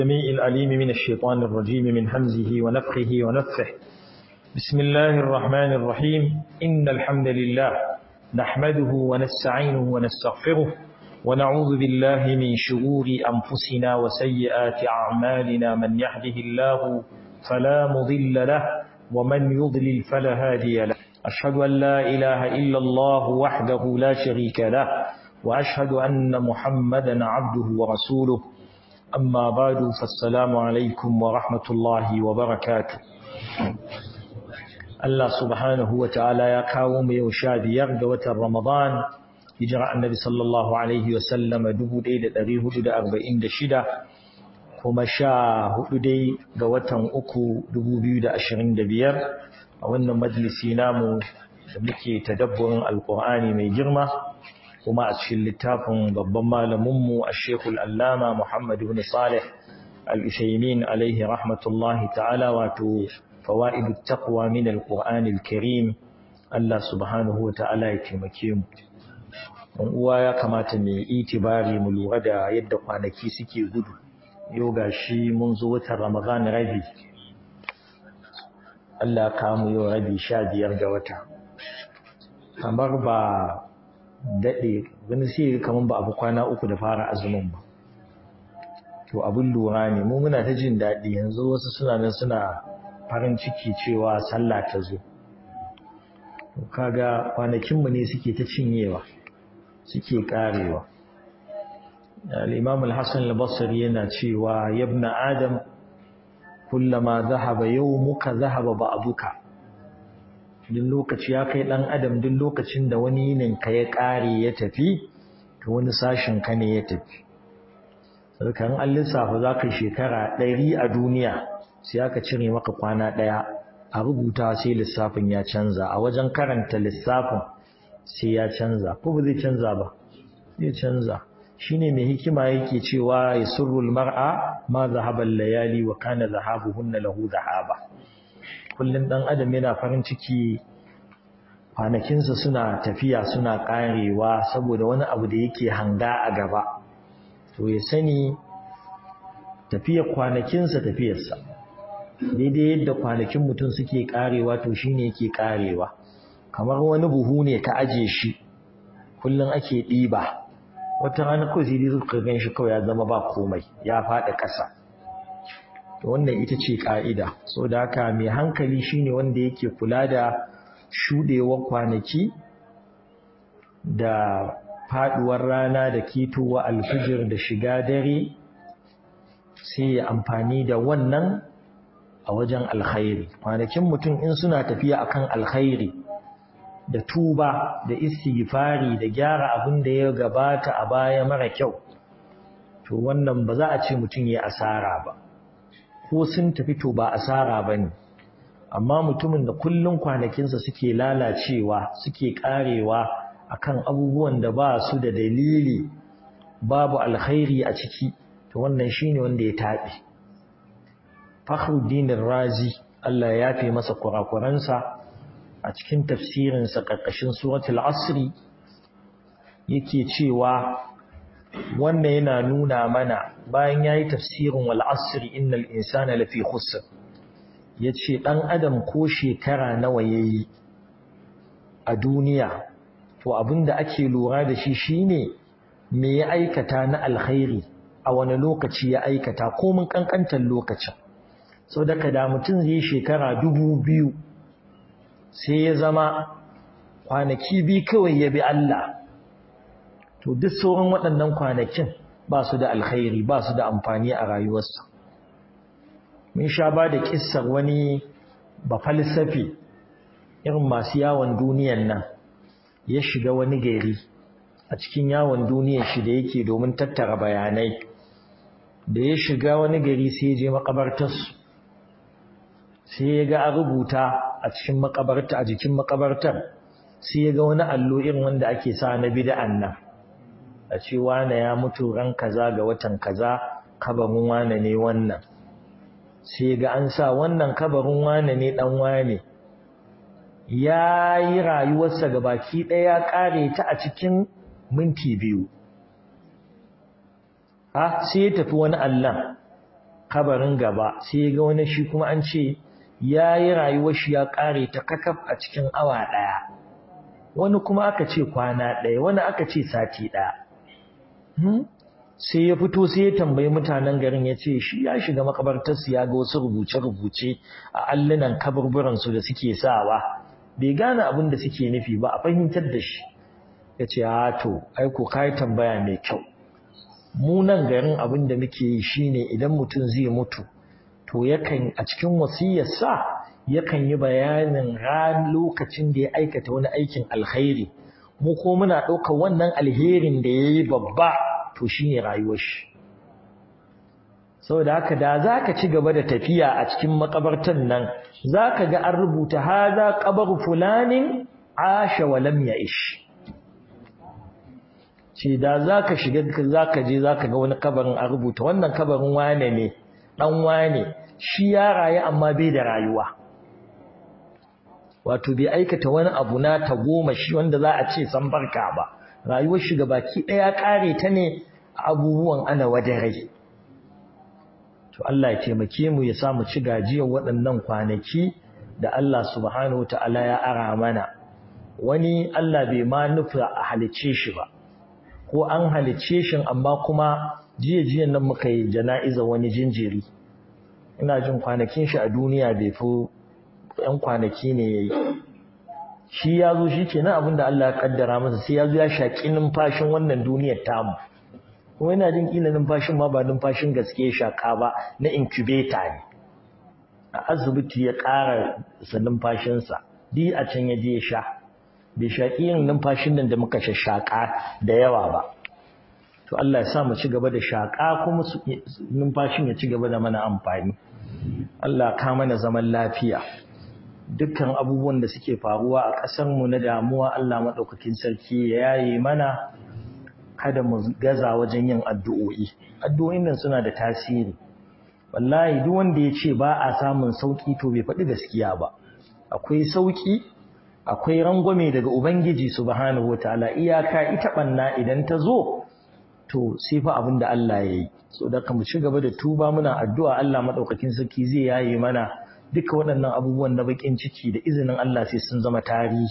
السميع العليم من الشيطان الرجيم من همزه ونفخه ونفخه بسم الله الرحمن الرحيم إن الحمد لله نحمده ونستعينه ونستغفره ونعوذ بالله من شرور أنفسنا وسيئات أعمالنا من يهده الله فلا مضل له ومن يضلل فلا هادي له أشهد أن لا إله إلا الله وحده لا شريك له وأشهد أن محمدا عبده ورسوله أما بعد فالسلام عليكم ورحمة الله وبركاته الله سبحانه وتعالى يا قوم يوشاد يرد وتر رمضان هجرة النبي صلى الله عليه وسلم دبو دي دري هدو دا أربعين دا شدة كما شاء هدو دي دوتن أكو دبو بيو دا أشرين دا بير وأن مجلسي نامو muke tadabburin alkur'ani mai girma kuma a cikin littafin babban malaminmu a shekul allama Muhammad ibn Salih al-Ushaymin alaihi rahmatullahi ta'ala wato fawaidu taqwa min al-Qur'an al-Karim Allah subhanahu wa ta'ala ya taimake mu dan uwa ya kamata mu itibari mu lura da yadda kwanaki suke gudu yau gashi mun zo watan Ramadan rabi Allah ka mu yau rabi 15 ga wata kamar ba daɗe wani sai kamar ba abu kwana uku da fara azumin ba to abin lura ne mu muna ta jin daɗi yanzu wasu suna nan suna farin ciki cewa sallah ta zo to kaga kwanakinmu ne suke ta cinyewa suke karewa al-imam al-hasan al-basri yana cewa yabna adam kullama dhahaba yawmuka dhahaba ba'duka duk lokaci ya kai ɗan adam duk lokacin da wani yininka ya ƙare ya tafi to wani sashen ka ne ya tafi sarkan an lissafa za ka shekara ɗari a duniya sai aka cire maka kwana ɗaya a rubuta sai lissafin ya canza a wajen karanta lissafin sai ya canza ko ba zai canza ba zai canza shine mai hikima yake cewa ya surrul mar'a ma zahaba layali wa kana zahabuhunna lahu zahaba kullum ɗan adam yana farin ciki kwanakinsa suna tafiya suna ƙarewa saboda wani abu da yake hanga a gaba to ya sani tafiyar kwanakinsa tafiyarsa daidai yadda kwanakin mutum suke ƙarewa to shine yake ƙarewa kamar wani buhu ne ka aje shi kullum ake ɗiba wata rana kawai sai dai zuka gan shi kawai ya zama ba komai ya faɗi ƙasa wannan ita ce ƙa'ida so da haka mai hankali shine wanda yake kula da shuɗewar kwanaki da faɗuwar rana da ketowa alfijir da shiga dare sai ya amfani da wannan a wajen alkhairi kwanakin mutum in suna tafiya akan alkhairi da tuba da istighfari da gyara abin da ya gabata a baya mara kyau to wannan ba za a ce mutum ya asara ba ko sun tafi to ba asara ba ne amma mutumin da kullum kwanakinsa suke lalacewa suke karewa akan abubuwan da ba su da dalili babu alkhairi a ciki to wannan shine wanda ya taɓe Fakhruddin Razi Allah ya fi masa kurakuransa a cikin tafsirinsa ƙarƙashin suratul asri yake cewa wannan yana nuna mana bayan yayi tafsirin wal asri innal insana lafi khusr yace dan adam ko shekara nawa yayi a duniya to abinda ake lura da shi shine me ya aikata na alkhairi a wani lokaci ya aikata ko mun kankantar lokacin sau da da mutum zai shekara dubu biyu sai ya zama kwanaki biyu kawai ya bi Allah to duk sauran waɗannan kwanakin ba su da alkhairi ba su da amfani a rayuwarsa mun sha ba da kissar wani ba falsafi irin masu yawon duniyan nan ya shiga wani gari a cikin yawon duniyar shi da yake domin tattara bayanai da ya shiga wani gari sai ya je makabartarsu sai ya ga a rubuta a cikin makabarta a jikin makabartar sai ya ga wani allo irin wanda ake sa na bid'an nan a ce wane ya mutu ran kaza ga watan kaza kabarin wane ne wannan sai ga an sa wannan kabarin wane ne dan wane ya yi rayuwarsa ga baki ɗaya ƙare ta a cikin minti biyu ha sai ya tafi wani Allah kabarin gaba sai ga wani shi kuma an ce ya yi rayuwar shi ya ƙare ta kakaf a cikin awa ɗaya wani kuma aka ce kwana ɗaya wani aka ce sati ɗaya sai ya fito sai ya tambayi mutanen garin ya ce shi ya shiga makabartarsu ya ga wasu rubuce-rubuce a allunan kaburburansu da suke sawa bai gane abin da suke nufi ba a fahimtar da shi ya ce a to aiko ka yi tambaya mai kyau mu nan garin abin da muke yi shine idan mutum zai mutu to yakan a cikin wasiyarsa yakan yi bayanin ran lokacin da ya aikata wani aikin alkhairi mu ko muna ɗaukar wannan alherin da ya yi babba to shine rayuwar shi saboda haka da za ka ci gaba da tafiya a cikin makabartan nan za ka ga an rubuta haza ƙabar fulanin asha wa lam ya'ish ce da za ka shiga za ka je za ka ga wani kabarin a rubuta wannan kabarin wane ne ɗan wane shi ya rayu amma bai da rayuwa wato bai aikata wani abu na ta goma shi wanda za a ce san barka ba rayuwar shi baki ɗaya ƙare ta ne abubuwan ana rai. to Allah ya taimake mu ya samu ci gajiyar waɗannan kwanaki da Allah subhanahu ta'ala ya ara mana wani Allah bai ma nufi a halice shi ba ko an halice shi amma kuma jiya jiyan nan muka yi jana'iza wani jinjiri ina jin kwanakin shi a duniya bai fi yan kwanaki ne yayi shi ya zo shi kenan abin da Allah ya kaddara masa sai ya zo ya shaƙi numfashin wannan duniyar tamu kuma yana jin kila numfashin ma ba numfashin gaske shaƙa ba na incubator ne a asibiti ya ƙara sa numfashinsa di a can ya je ya sha bai shaƙi yin numfashin nan da muka shaƙa da yawa ba to Allah ya sa mu ci gaba da shaƙa kuma numfashin ya ci gaba da mana amfani Allah ka mana zaman lafiya dukkan abubuwan da suke faruwa a ƙasarmu na damuwa Allah maɗaukakin sarki ya yaye mana kada mu gaza wajen yin addu'o'i addu'o'in nan suna da tasiri wallahi duk wanda ya ce ba a samun sauki to bai faɗi gaskiya ba akwai sauki akwai rangwame daga ubangiji subhanahu wataala iyaka ita banna idan ta zo to sai fa abin da Allah ya yi so da mu ci gaba da tuba muna addu'a Allah madaukakin sarki zai yaye mana duka waɗannan abubuwan na bakin ciki da izinin Allah sai sun zama tarihi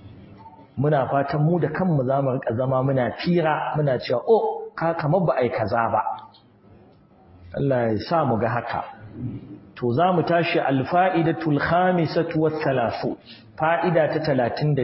muna fatan mu da kanmu za mu rika zama muna fira muna cewa oh ka kamar ba ai kaza ba Allah ya sa mu ga haka to za mu tashi alfa'idatul khamisatu was salasu fa'ida ta 35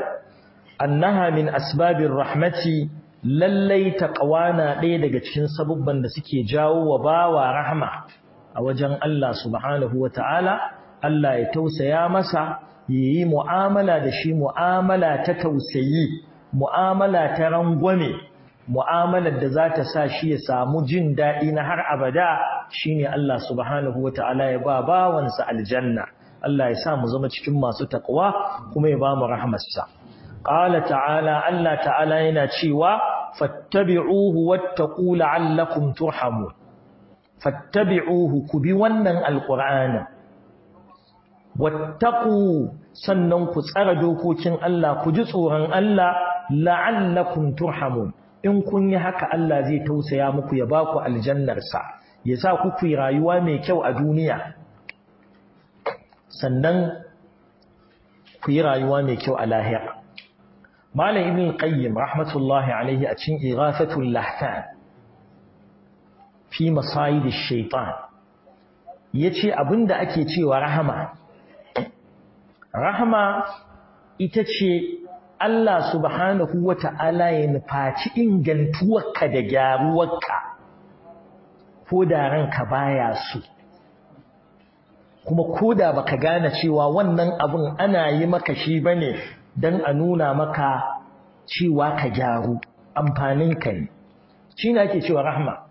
annaha min asbabir rahmati lallai taqwana ɗaya daga cikin sabubban da suke jawo wa bawa rahma a wajen Allah subhanahu wataala Allah ya tausaya masa yi mu'amala da shi mu'amala ta tausayi mu'amala ta rangwame mu'amalar da za ta sa shi ya samu jin daɗi na har abada shine Allah subhanahu wata'ala ya ba bawansa aljanna Allah ya sa mu zama cikin masu taqwa kuma ya ba mu rahmarsa qala ta'ala Allah ta'ala yana cewa fattabi'uhu wattaqu la'allakum turhamun fattabi'uhu ku bi wannan alqur'anin wattaku sannan ku tsara dokokin Allah ku ji tsoron Allah la'allakum turhamun in kun yi haka Allah zai tausaya muku ya ba ku aljannarsa ya sa ku ku rayuwa mai kyau a duniya sannan ku yi rayuwa mai kyau a lahira malam ibn qayyim rahmatullahi alaihi a cikin ighathatul lahfan fi masayid ash-shaytan yace abinda ake cewa rahama rahama ita ce Allah subhanahu wa ta'ala ya nufaci ingantuwarka da gyaruwarka ko da ranka baya su kuma ko da baka gane cewa wannan abin ana yi maka shi bane don a nuna maka cewa ka gyaru amfaninka ne shi ne ake cewa rahma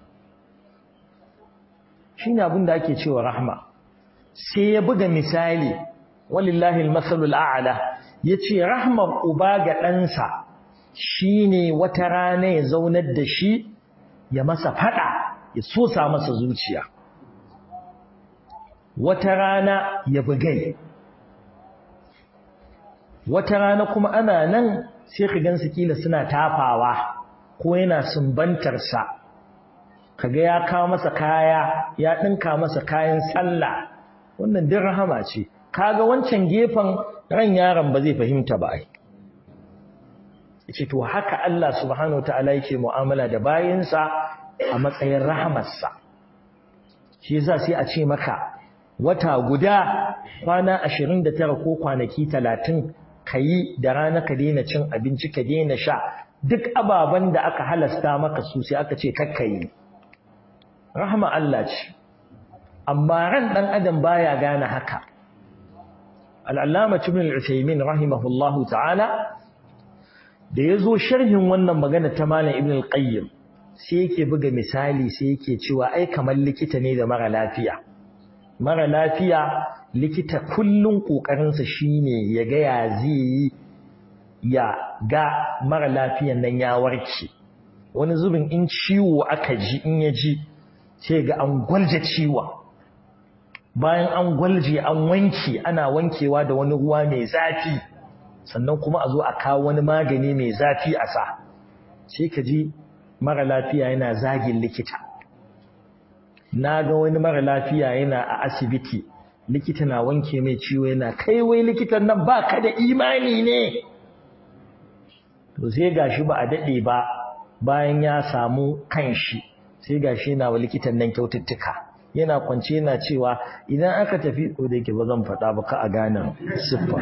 shi ne abin da ake cewa rahma sai ya buga misali walillahi almasalul a'la yace rahmar uba ga ɗansa shine wata rana ya zaunar da shi ya masa fada ya sosa masa zuciya wata rana ya bugai wata rana kuma ana nan sai ka gansu kila suna tafawa ko yana sumbantar sa kaga ya kawo masa kaya ya ɗinka masa kayan sallah wannan din rahama ce kaga wancan gefen ran yaron ba zai fahimta ba ai yace to haka Allah subhanahu wataala yake mu'amala da bayinsa a matsayin rahamarsa shi yasa sai a ce maka wata guda kwana 29 ko kwanaki 30 kayi da rana ka daina cin abinci ka daina sha duk ababen da aka halasta maka su sai aka ce kakkayi rahama Allah ce amma ran dan adam baya gane haka al-allama ibn al-usaymin rahimahullahu ta'ala da yazo sharhin wannan magana ta malam ibn al-qayyim sai yake buga misali sai yake cewa ai kamar likita ne da mara lafiya mara lafiya likita kullun kokarin sa shine ya ga ya zai ya ga mara lafiyan nan ya warke wani zubin in ciwo aka ji in ya ji sai ga an gwalje ciwon bayan an gwalje an wanke ana wankewa da wani ruwa mai zafi sannan kuma a zo a kawo wani magani mai zafi a sa sai ka ji mara lafiya yana zagin likita na ga wani mara lafiya yana a asibiti likita na wanke mai ciwo yana kai wai likitan nan ba ka da imani ne to sai gashi ba a daɗe ba bayan ya samu kanshi sai gashi yana wa likitan nan kyaututtuka yana kwance yana cewa idan aka tafi ko da yake ba zan faɗa ba ka a gane siffa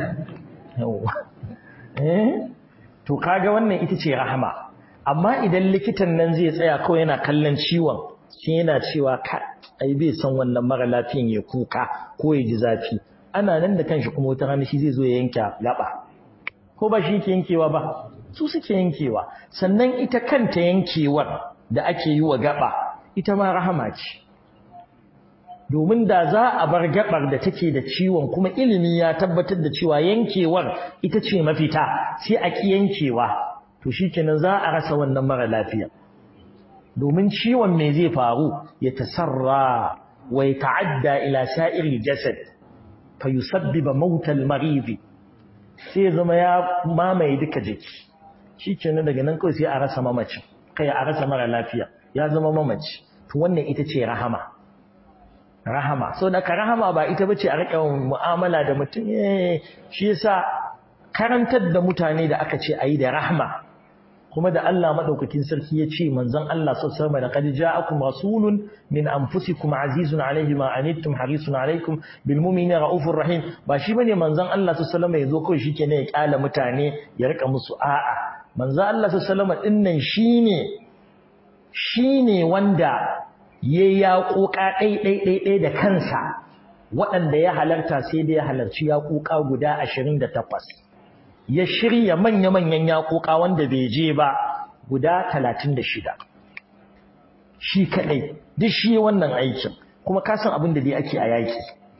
eh to kaga wannan ita ce rahama amma idan likitan nan zai tsaya kawai yana kallon ciwon shi yana cewa ka ai bai san wannan mara lafiyan ya kuka ko ya ji zafi ana nan da kanshi kuma wata rana shi zai zo ya yanke gaba ko ba shi yake yankewa ba su suke yankewa sannan ita kanta yankewar da ake yi wa gaba ita ma rahama ce domin da za a bar gabar da take da ciwon kuma ilimi ya tabbatar da cewa yankewar ita ce mafita sai a ki yankewa to shikenan za a rasa wannan mara lafiya domin ciwon me zai faru ya tasarra wa ta'adda ila sa'ir jasad fa yusabbiba maut al-marid sai zama ya mamaye duka jiki shikenan daga nan kawai sai a rasa mamaci kai a rasa mara lafiya ya zama mamaci to wannan ita ce rahama rahama so da rahama ba ita bace a rika mu'amala da mutum eh shi yasa karantar da mutane da aka ce ayi da rahma kuma da Allah madaukakin sarki ya ce manzon Allah sallallahu alaihi wasallam laqad ja'akum rasulun min anfusikum azizun alayhi ma anittum harisun alaykum bil mu'minina raufur rahim ba shi bane manzon Allah sallallahu alaihi wasallam yazo kawai shikenan ya kala mutane ya rika musu a'a manzon Allah sallallahu alaihi wasallam dinnan shine shine wanda ya yaƙoƙa ɗai-ɗai-ɗai da kansa waɗanda ya halarta sai da ya halarci yaƙoƙa guda ashirin da takwas ya shirya manya-manyan yaƙoƙa wanda bai je ba guda talatin da shida shi kaɗai duk shi wannan aikin kuma kasan abin da dai ake a yaƙi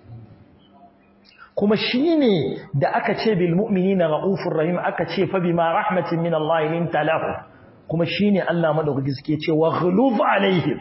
kuma shi ne da aka ce bil mu'minina ra'ufur rahim aka ce fa bima rahmatin min Allah linta lahu kuma shi ne Allah madaukaki suke ce wa ghulub alaihim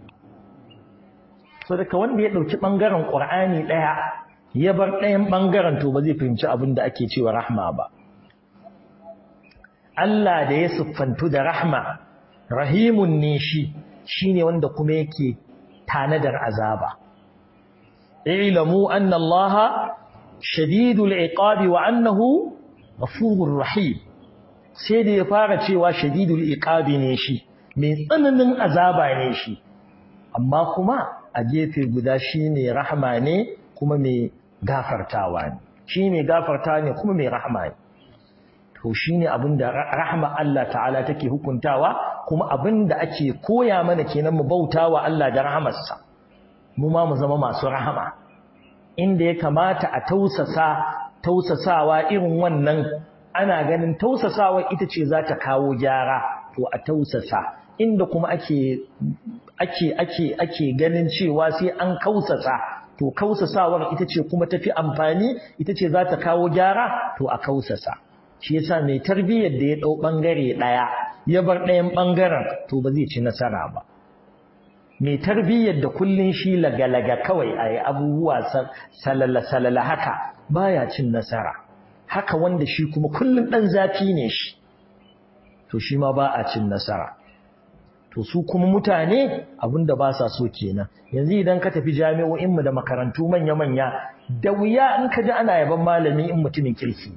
so daga wanda ya ɗauki ɓangaren ƙur'ani ɗaya ya bar ɗayan ɓangaren to ba zai fahimci abin da ake cewa rahma ba Allah da ya siffantu da rahma rahimun ne shi shine wanda kuma yake tanadar azaba ilamu anna Allah shadidul iqabi wa annahu ghafurur rahim sai da ya fara cewa shadidul iqabi ne shi mai tsananin azaba ne shi amma kuma a gefe guda shine rahma ne kuma mai gafartawa ne shi mai gafartawa ne kuma mai rahma ne to shine abinda rahma Allah ta'ala take hukuntawa kuma abinda ake koya mana kenan mu bautawa Allah da rahamarsa mu ma mu zama masu rahama inda ya kamata a tausasa tausasawa irin wannan ana ganin tausasawa ita ce za ta kawo gyara to a tausasa inda kuma ake ake ake ake ganin cewa sai an kausasa to kausasawar ita ce kuma tafi amfani ita ce za ta kawo gyara to a kausasa shi yasa mai tarbiyyar da ya dau bangare daya ya bar ɗayan bangaren to ba zai ci nasara ba mai tarbiyyar da kullun shi lagalaga kawai ayi abubuwa salala salala haka baya cin nasara haka wanda shi kuma kullun dan zafi ne shi to shi ma ba a cin nasara to su kuma mutane abinda ba sa so kenan yanzu idan ka tafi jami'o'inmu da makarantu manya-manya da wuya in ka ji ana yaban malami in mutumin kirki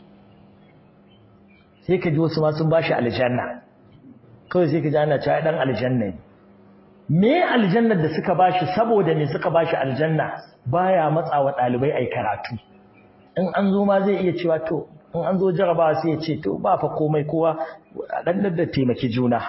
sai ka ji wasu ma sun bashi aljanna kawai sai ka ji ana cewa dan aljanna ne me aljannar da suka bashi saboda me suka bashi aljanna baya matsawa ɗalibai ai karatu in an zo ma zai iya cewa to in an zo jarabawa sai ya ce to ba fa komai kowa a dan da taimaki juna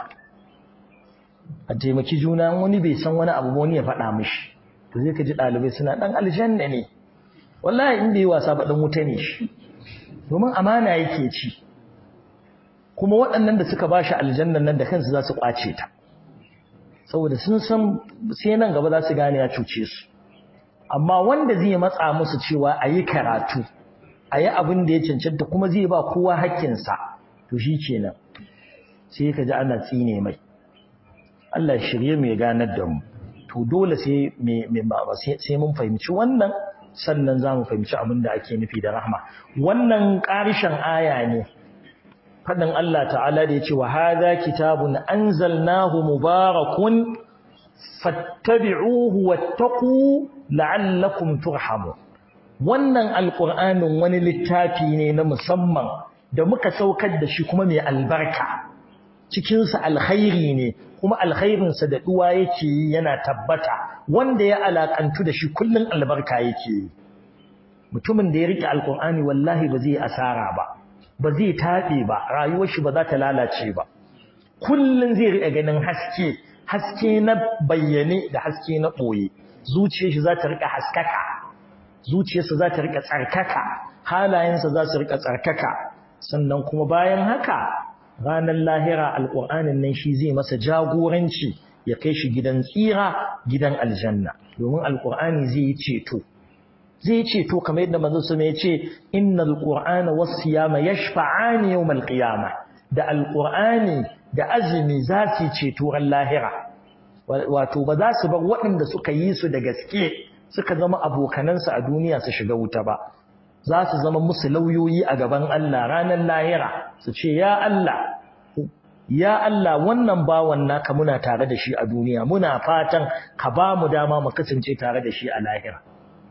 a taimaki juna wani bai san wani abu wani ya faɗa mishi to zai ka ji ɗalibai suna ɗan aljanna ne wallahi in bai yi wasa ba ɗan wuta ne shi domin amana yake ci kuma waɗannan da suka ba shi aljannan nan da kansu za su ƙwace ta saboda sun san sai nan gaba za su gane ya cuce su amma wanda zai matsa musu cewa a yi karatu a yi abin da ya cancanta kuma zai ba kowa haƙƙinsa to shi kenan sai ka ji ana tsine mai Allah shirye mu ya ganar da mu to dole sai sai mun fahimci wannan sannan za mu fahimci abin da ake nufi da rahma wannan ƙarishen aya ne faɗin Allah ta'ala da ya ce wa hadha kitabun anzalnahu mubarakun fattabi'uhu wattaqu la'allakum turhamun wannan alqur'anin wani littafi ne na musamman da muka saukar da shi kuma mai albarka cikinsa alkhairi ne kuma alkhairinsa da duwa yake yi yana tabbata wanda ya alakantu da shi kullun albarka yake yi mutumin da ya rike alkur'ani wallahi ba zai asara ba ba zai taɓe ba rayuwar shi ba za ta lalace ba kullun zai rike ganin haske haske na bayyane da haske na ɓoye zuciyar shi za ta rika haskaka zuciyarsa za ta rika tsarkaka halayensa za su rika tsarkaka sannan kuma bayan haka ranar lahira alƙur'anin nan shi zai masa jagoranci ya kai shi gidan tsira gidan aljanna domin alƙur'ani zai yi ceto zai yi ceto kamar yadda manzo sun ya ce innal qur'ana was siyama yashfa'ani yawmal qiyamah da alƙur'ani da azumi za su ceto ran lahira wato ba za su bar waɗanda suka yi su da gaske suka zama abokanansu a duniya su shiga wuta ba za su zama musu lauyoyi a gaban Allah ranar lahira su ce ya Allah ya Allah wannan bawan naka muna tare da shi a duniya muna fatan ka ba mu dama mu kasance tare da shi a lahira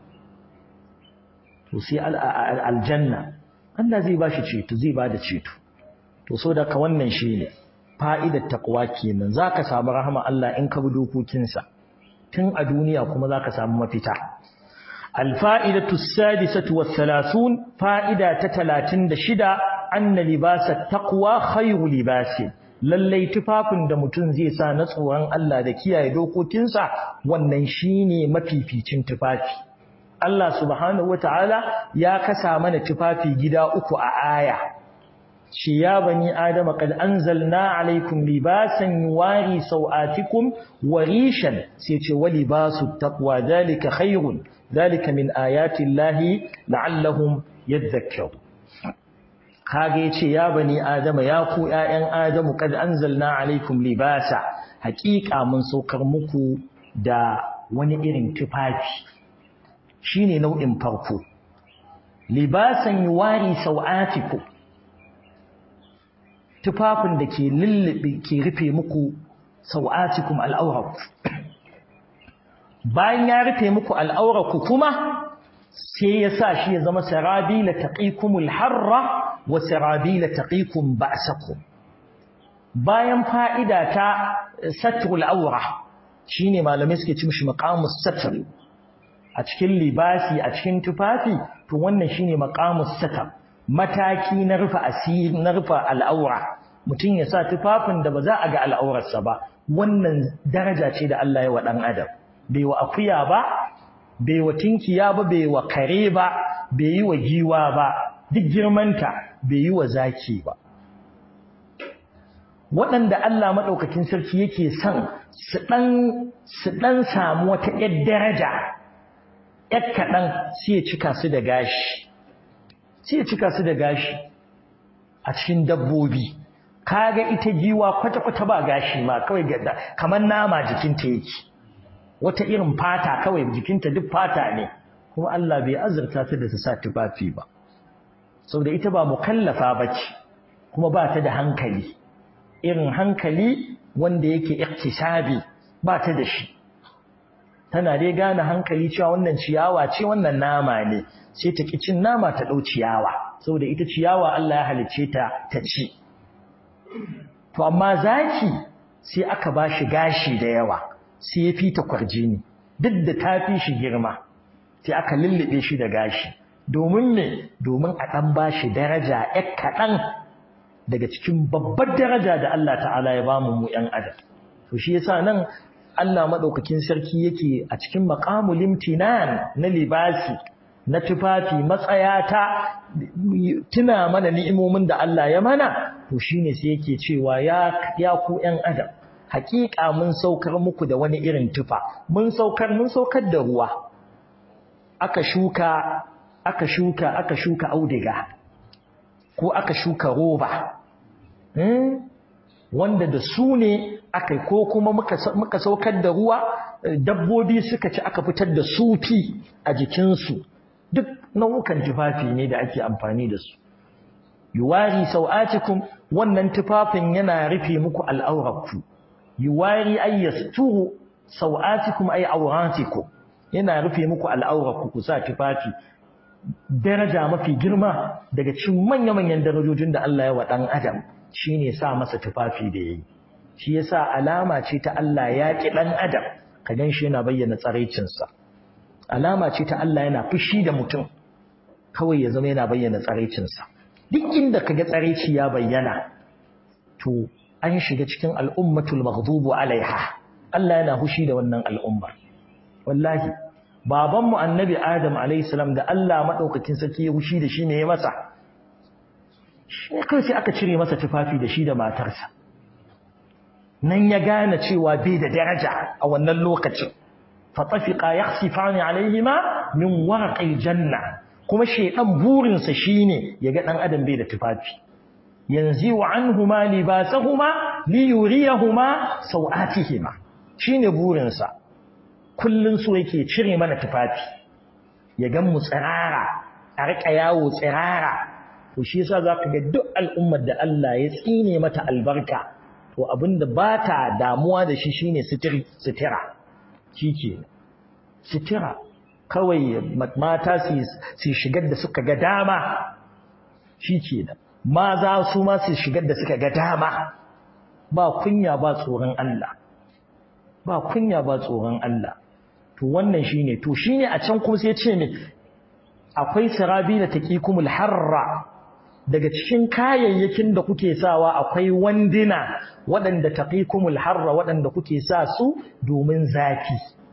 to sai aljanna Allah zai ba shi ceto zai ba da ceto to so da ka wannan shi ne fa'idar taqwa kenan zaka samu rahama Allah in ka bi dokokinsa tun a duniya kuma zaka samu mafita الفائدة السادسة والثلاثون فائدة تتلاتين دشدا أن لباس التقوى خير لباس lallai tufafin da mutum zai sa na tsoron Allah da kiyaye dokokinsa wannan shine mafificin tufafi Allah subhanahu wataala ya kasa mana tufafi gida uku a aya shi ya bani adama qad anzalna alaikum libasan yuwari sawatikum wa rishan sai ce wa libasu taqwa dalika khairun dalika min ayati llahi la'allahum yadhakkarun kage yace ya bani adama ya ku ƴaƴan adamu qad anzalna alaikum libasa haƙiƙa mun saukar muku da wani irin tufafi shine nau'in farko libasan yuwari sawatikum tufafin da ke lullube ke rufe muku sau'atikum al'auraku bayan ya rufe muku al'auraku kuma sai ya sa shi ya zama sarabila taqikumul harra wa sarabila taqikum ba'sakum bayan fa'ida ta satrul aura shine malamai suke ci mishi maqamus satr a cikin libasi a cikin tufafi to wannan shine maqamus satr mataki na rufe asiri na rufe al'aura mutum ya sa tufafin da ba za a ga al'aurarsa ba wannan daraja ce da Allah ya wa ɗan adam bai wa akuya ba bai wa tinkiya ba bai wa kare ba bai yi wa giwa ba duk girmanta bai yi wa zaki ba waɗanda Allah maɗaukakin sarki yake son su ɗan samu wata ‘yar daraja ‘yar kaɗan sai ya cika su da gashi sai ya cika su da gashi a cikin dabbobi kaga ita giwa kwata-kwata ba gashi ma kawai kamar nama jikinta yake wata irin fata kawai jikinta duk fata ne kuma Allah bai azurta ta da ta sa tufafi ba saboda ita ba mukallafa bace kuma ba ta da hankali irin hankali wanda yake iktisabi ba ta da shi tana dai gane hankali cewa wannan ciyawa ce wannan nama ne sai ta ki cin nama ta ɗau ciyawa saboda ita ciyawa Allah ya halicce ta ta ci to amma zaki sai aka ba shi gashi da yawa sai ya fita kwarjini duk da ta fi shi girma sai aka lullube shi da gashi domin me domin a ɗan ba shi daraja ƴar kaɗan daga cikin babbar daraja da Allah ta'ala ya bamu mu ƴan adam to shi yasa nan Allah madaukakin sarki yake a cikin maqamul imtinan na libasi na tufafi matsayata tuna mana ni'imomin da Allah ya mana to shine sai yake cewa ya ya ku ƴan adam hakika mun saukar muku da wani irin tufa mun saukar mun saukar da ruwa aka shuka aka shuka aka shuka audiga ko aka shuka roba wanda da su ne aka ko kuma muka saukar da ruwa dabbobi suka ci aka fitar da sufi a jikinsu duk nau'ukan tufafi ne da ake amfani da su yuwari sau'atikum wannan tufafin yana rufe muku al'aurarku yuwari ay yasturu sau'atikum ay awratikum yana rufe muku al'aurarku ku sa tufafi daraja mafi girma daga cikin manya-manyan darajojin da Allah ya wa dan adam shine sa masa tufafi da yayi shi yasa alama ce ta Allah ya ki dan adam ka ganshi yana bayyana tsaraicinsa alama ce ta Allah yana fushi da mutum kawai ya zama yana bayyana tsaraicinsa duk inda kaga tsaraici ya bayyana to an shiga cikin al'ummatul maghdubu alaiha Allah yana fushi da wannan al'ummar wallahi babanmu annabi adam alayhi salam da Allah madaukakin sarki ya fushi da shi ne ya masa shi kai sai aka cire masa tufafi da shi da matarsa nan ya gane cewa bai da daraja a wannan lokacin fatafiqa yakhsifani alaihima min warqil janna kuma shedan burinsa shine yaga dan adam bai da tufafi yanzu wa anhuma libasahuma li yuriyahuma sawatihima shine burinsa kullun so yake cire mana tufafi ya gan mu tsirara a rika yawo tsirara to shi yasa zaka ga duk al'ummar da Allah ya tsine mata albarka to abinda ba ta damuwa da shi shine sitira shike sitira kawai mata su shigar da suka ga dama shike da maza su ma su shigar da suka ga dama ba kunya ba tsoron Allah ba kunya ba tsoron Allah to wannan shine to shine a can kuma sai ce ne akwai sirabi da taqikumul harra daga cikin kayayyakin da kuke sawa akwai wandina waɗanda taqikumul harra waɗanda kuke sa su domin zafi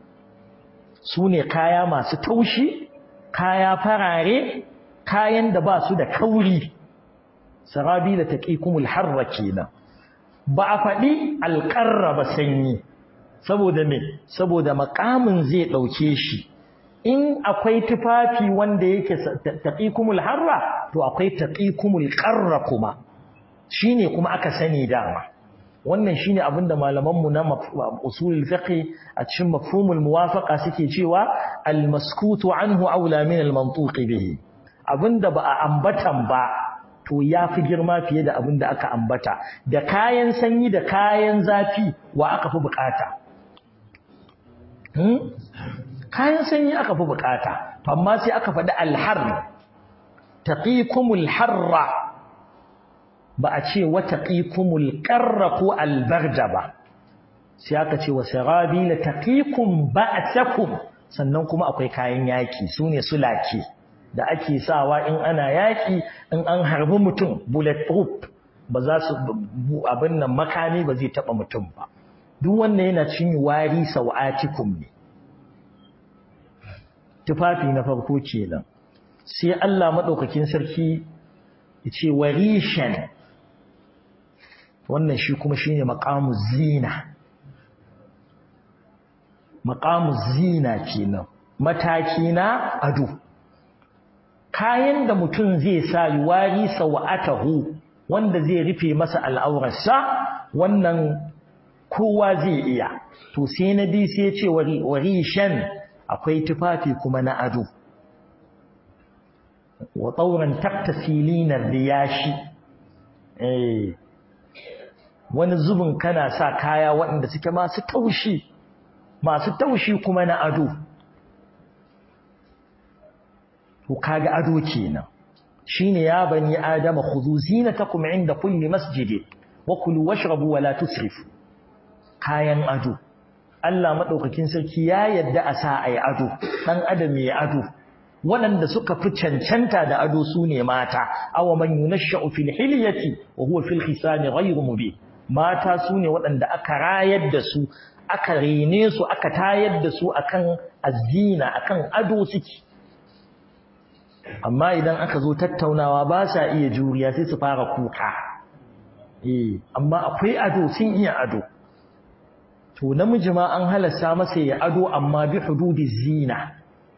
su ne kaya masu taushi kaya farare kayan da ba su da kauri sarabi da taqikumul harra kenan ba a faɗi alƙarra ba sanyi saboda me saboda makamin zai ɗauke shi in akwai tufafi wanda yake taqikumul harra to akwai taqikumul qarra kuma shine kuma aka sani dama wannan shine abinda malaman mu na usulul fiqh a cikin mafhumul muwafaqa suke cewa al maskutu anhu aula min al mantuq bihi abinda ba a ambatan ba to yafi girma fiye da abinda aka ambata da kayan sanyi da kayan zafi wa aka fi bukata kayan sanyi aka fi bukata amma sai aka faɗi alhar taqikumul harra ba a ce wa taqikumul qarra ko albarda ba sai aka ce wa sarabila taqikum ba'sakum sannan kuma akwai kayan yaki sune sulake da ake sawa in ana yaki in an harbi mutum bulletproof ba za su abin nan makami ba zai taba mutum ba duk wannan yana cin wari sawatikum ne tufafi na farko kenan sai Allah madaukakin sarki yace warishan wannan shi kuma shine maqamu zina maqamu zina kenan mataki na ado kayan da mutum zai sa yuwari sawatahu wanda zai rufe masa al'aurarsa wannan kowa zai iya to sai na bi sai ya ce warishan akwai tufafi kuma na ado wa tsauran taktasilina riyashi eh wani zubin kana sa kaya waɗanda suke masu taushi masu taushi kuma na ado to kaga ado kenan shine ya bani adama khudhu zinatakum inda kulli masjid wa kulu washrabu wa la tusrifu kayan ado Allah madaukakin sarki ya yadda a sa ai ado dan adam ya ado waɗanda suka fi cancanta da ado su ne mata awa man yunashsha'u fil hilyati wa huwa fil khisami ghayru mubin mata su ne waɗanda aka rayar da su aka rene su aka tayar da su akan azina akan ado suke amma idan aka zo tattaunawa ba sa iya juriya sai su fara kuka eh amma akwai ado sun iya ado to namiji ma an halasta masa ya ado amma bi hududi zina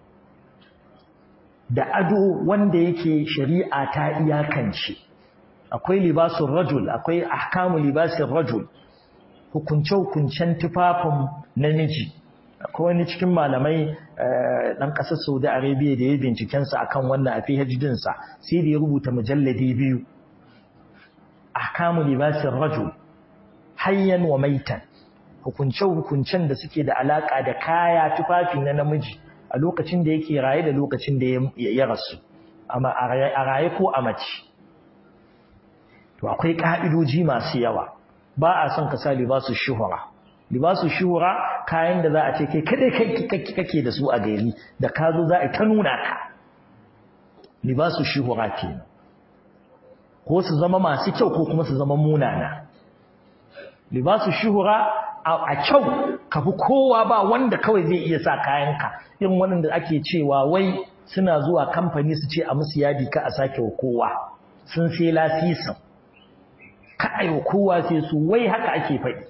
da ado wanda yake shari'a ta iyakance akwai libasun rajul akwai ahkamu libasin rajul hukunce-hukuncen tufafin namiji akwai wani cikin malamai ɗan ƙasar saudi arabia da ya bincikensa akan wannan a phd sa sai da ya rubuta mujalladi biyu ahkamu libasin rajul hayyan wa maitan hukunce-hukuncen da suke da alaƙa da kaya tufafi na namiji a lokacin da yake raye da lokacin da ya rasu a raye ko a mace to akwai ƙa'idoji masu yawa ba a son ka sa libasu shuhura libasu shuhura kayan da za a ce kai kadai kake da su a gari da ka zo za a ta nuna ka libasu shuhura ke ko su zama masu kyau ko kuma su zama munana libasu shuhura a kyau ka fi kowa ba wanda kawai zai iya sa kayanka irin waɗanda ake cewa wai suna zuwa kamfani su ce a musu yadi ka a sake wa kowa sun sai lasisin ka a wa kowa sai su wai haka ake faɗi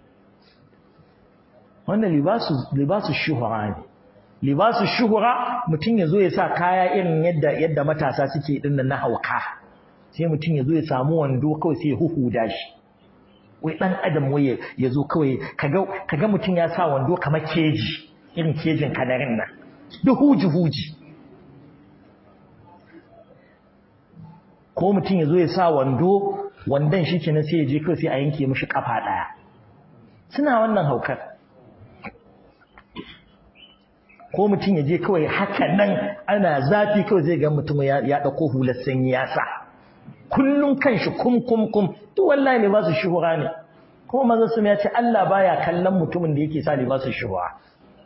wannan libasu shuhura ne libasu shuhura mutum ya zo ya sa kaya irin yadda yadda matasa suke ɗin na hauka sai mutum ya zo ya samu wando kawai sai ya huhuda shi wai dan adam wai ya zo kawai kaga kaga mutum ya sa wando kamar keji irin kejin kadarin nan duk huji huji ko mutum ya zo ya sa wando wandon shi kenan sai ya je kawai sai a yanke mishi kafa daya suna wannan haukar ko mutum ya je kawai haka nan ana zafi kawai zai ga mutum ya ɗauko hular sanyi ya sa kullum kanshi kum kum kum duk wallahi ne ba su shuhura ne kuma manzon sun ya ce Allah baya kallon mutumin da yake sa libasu shuhura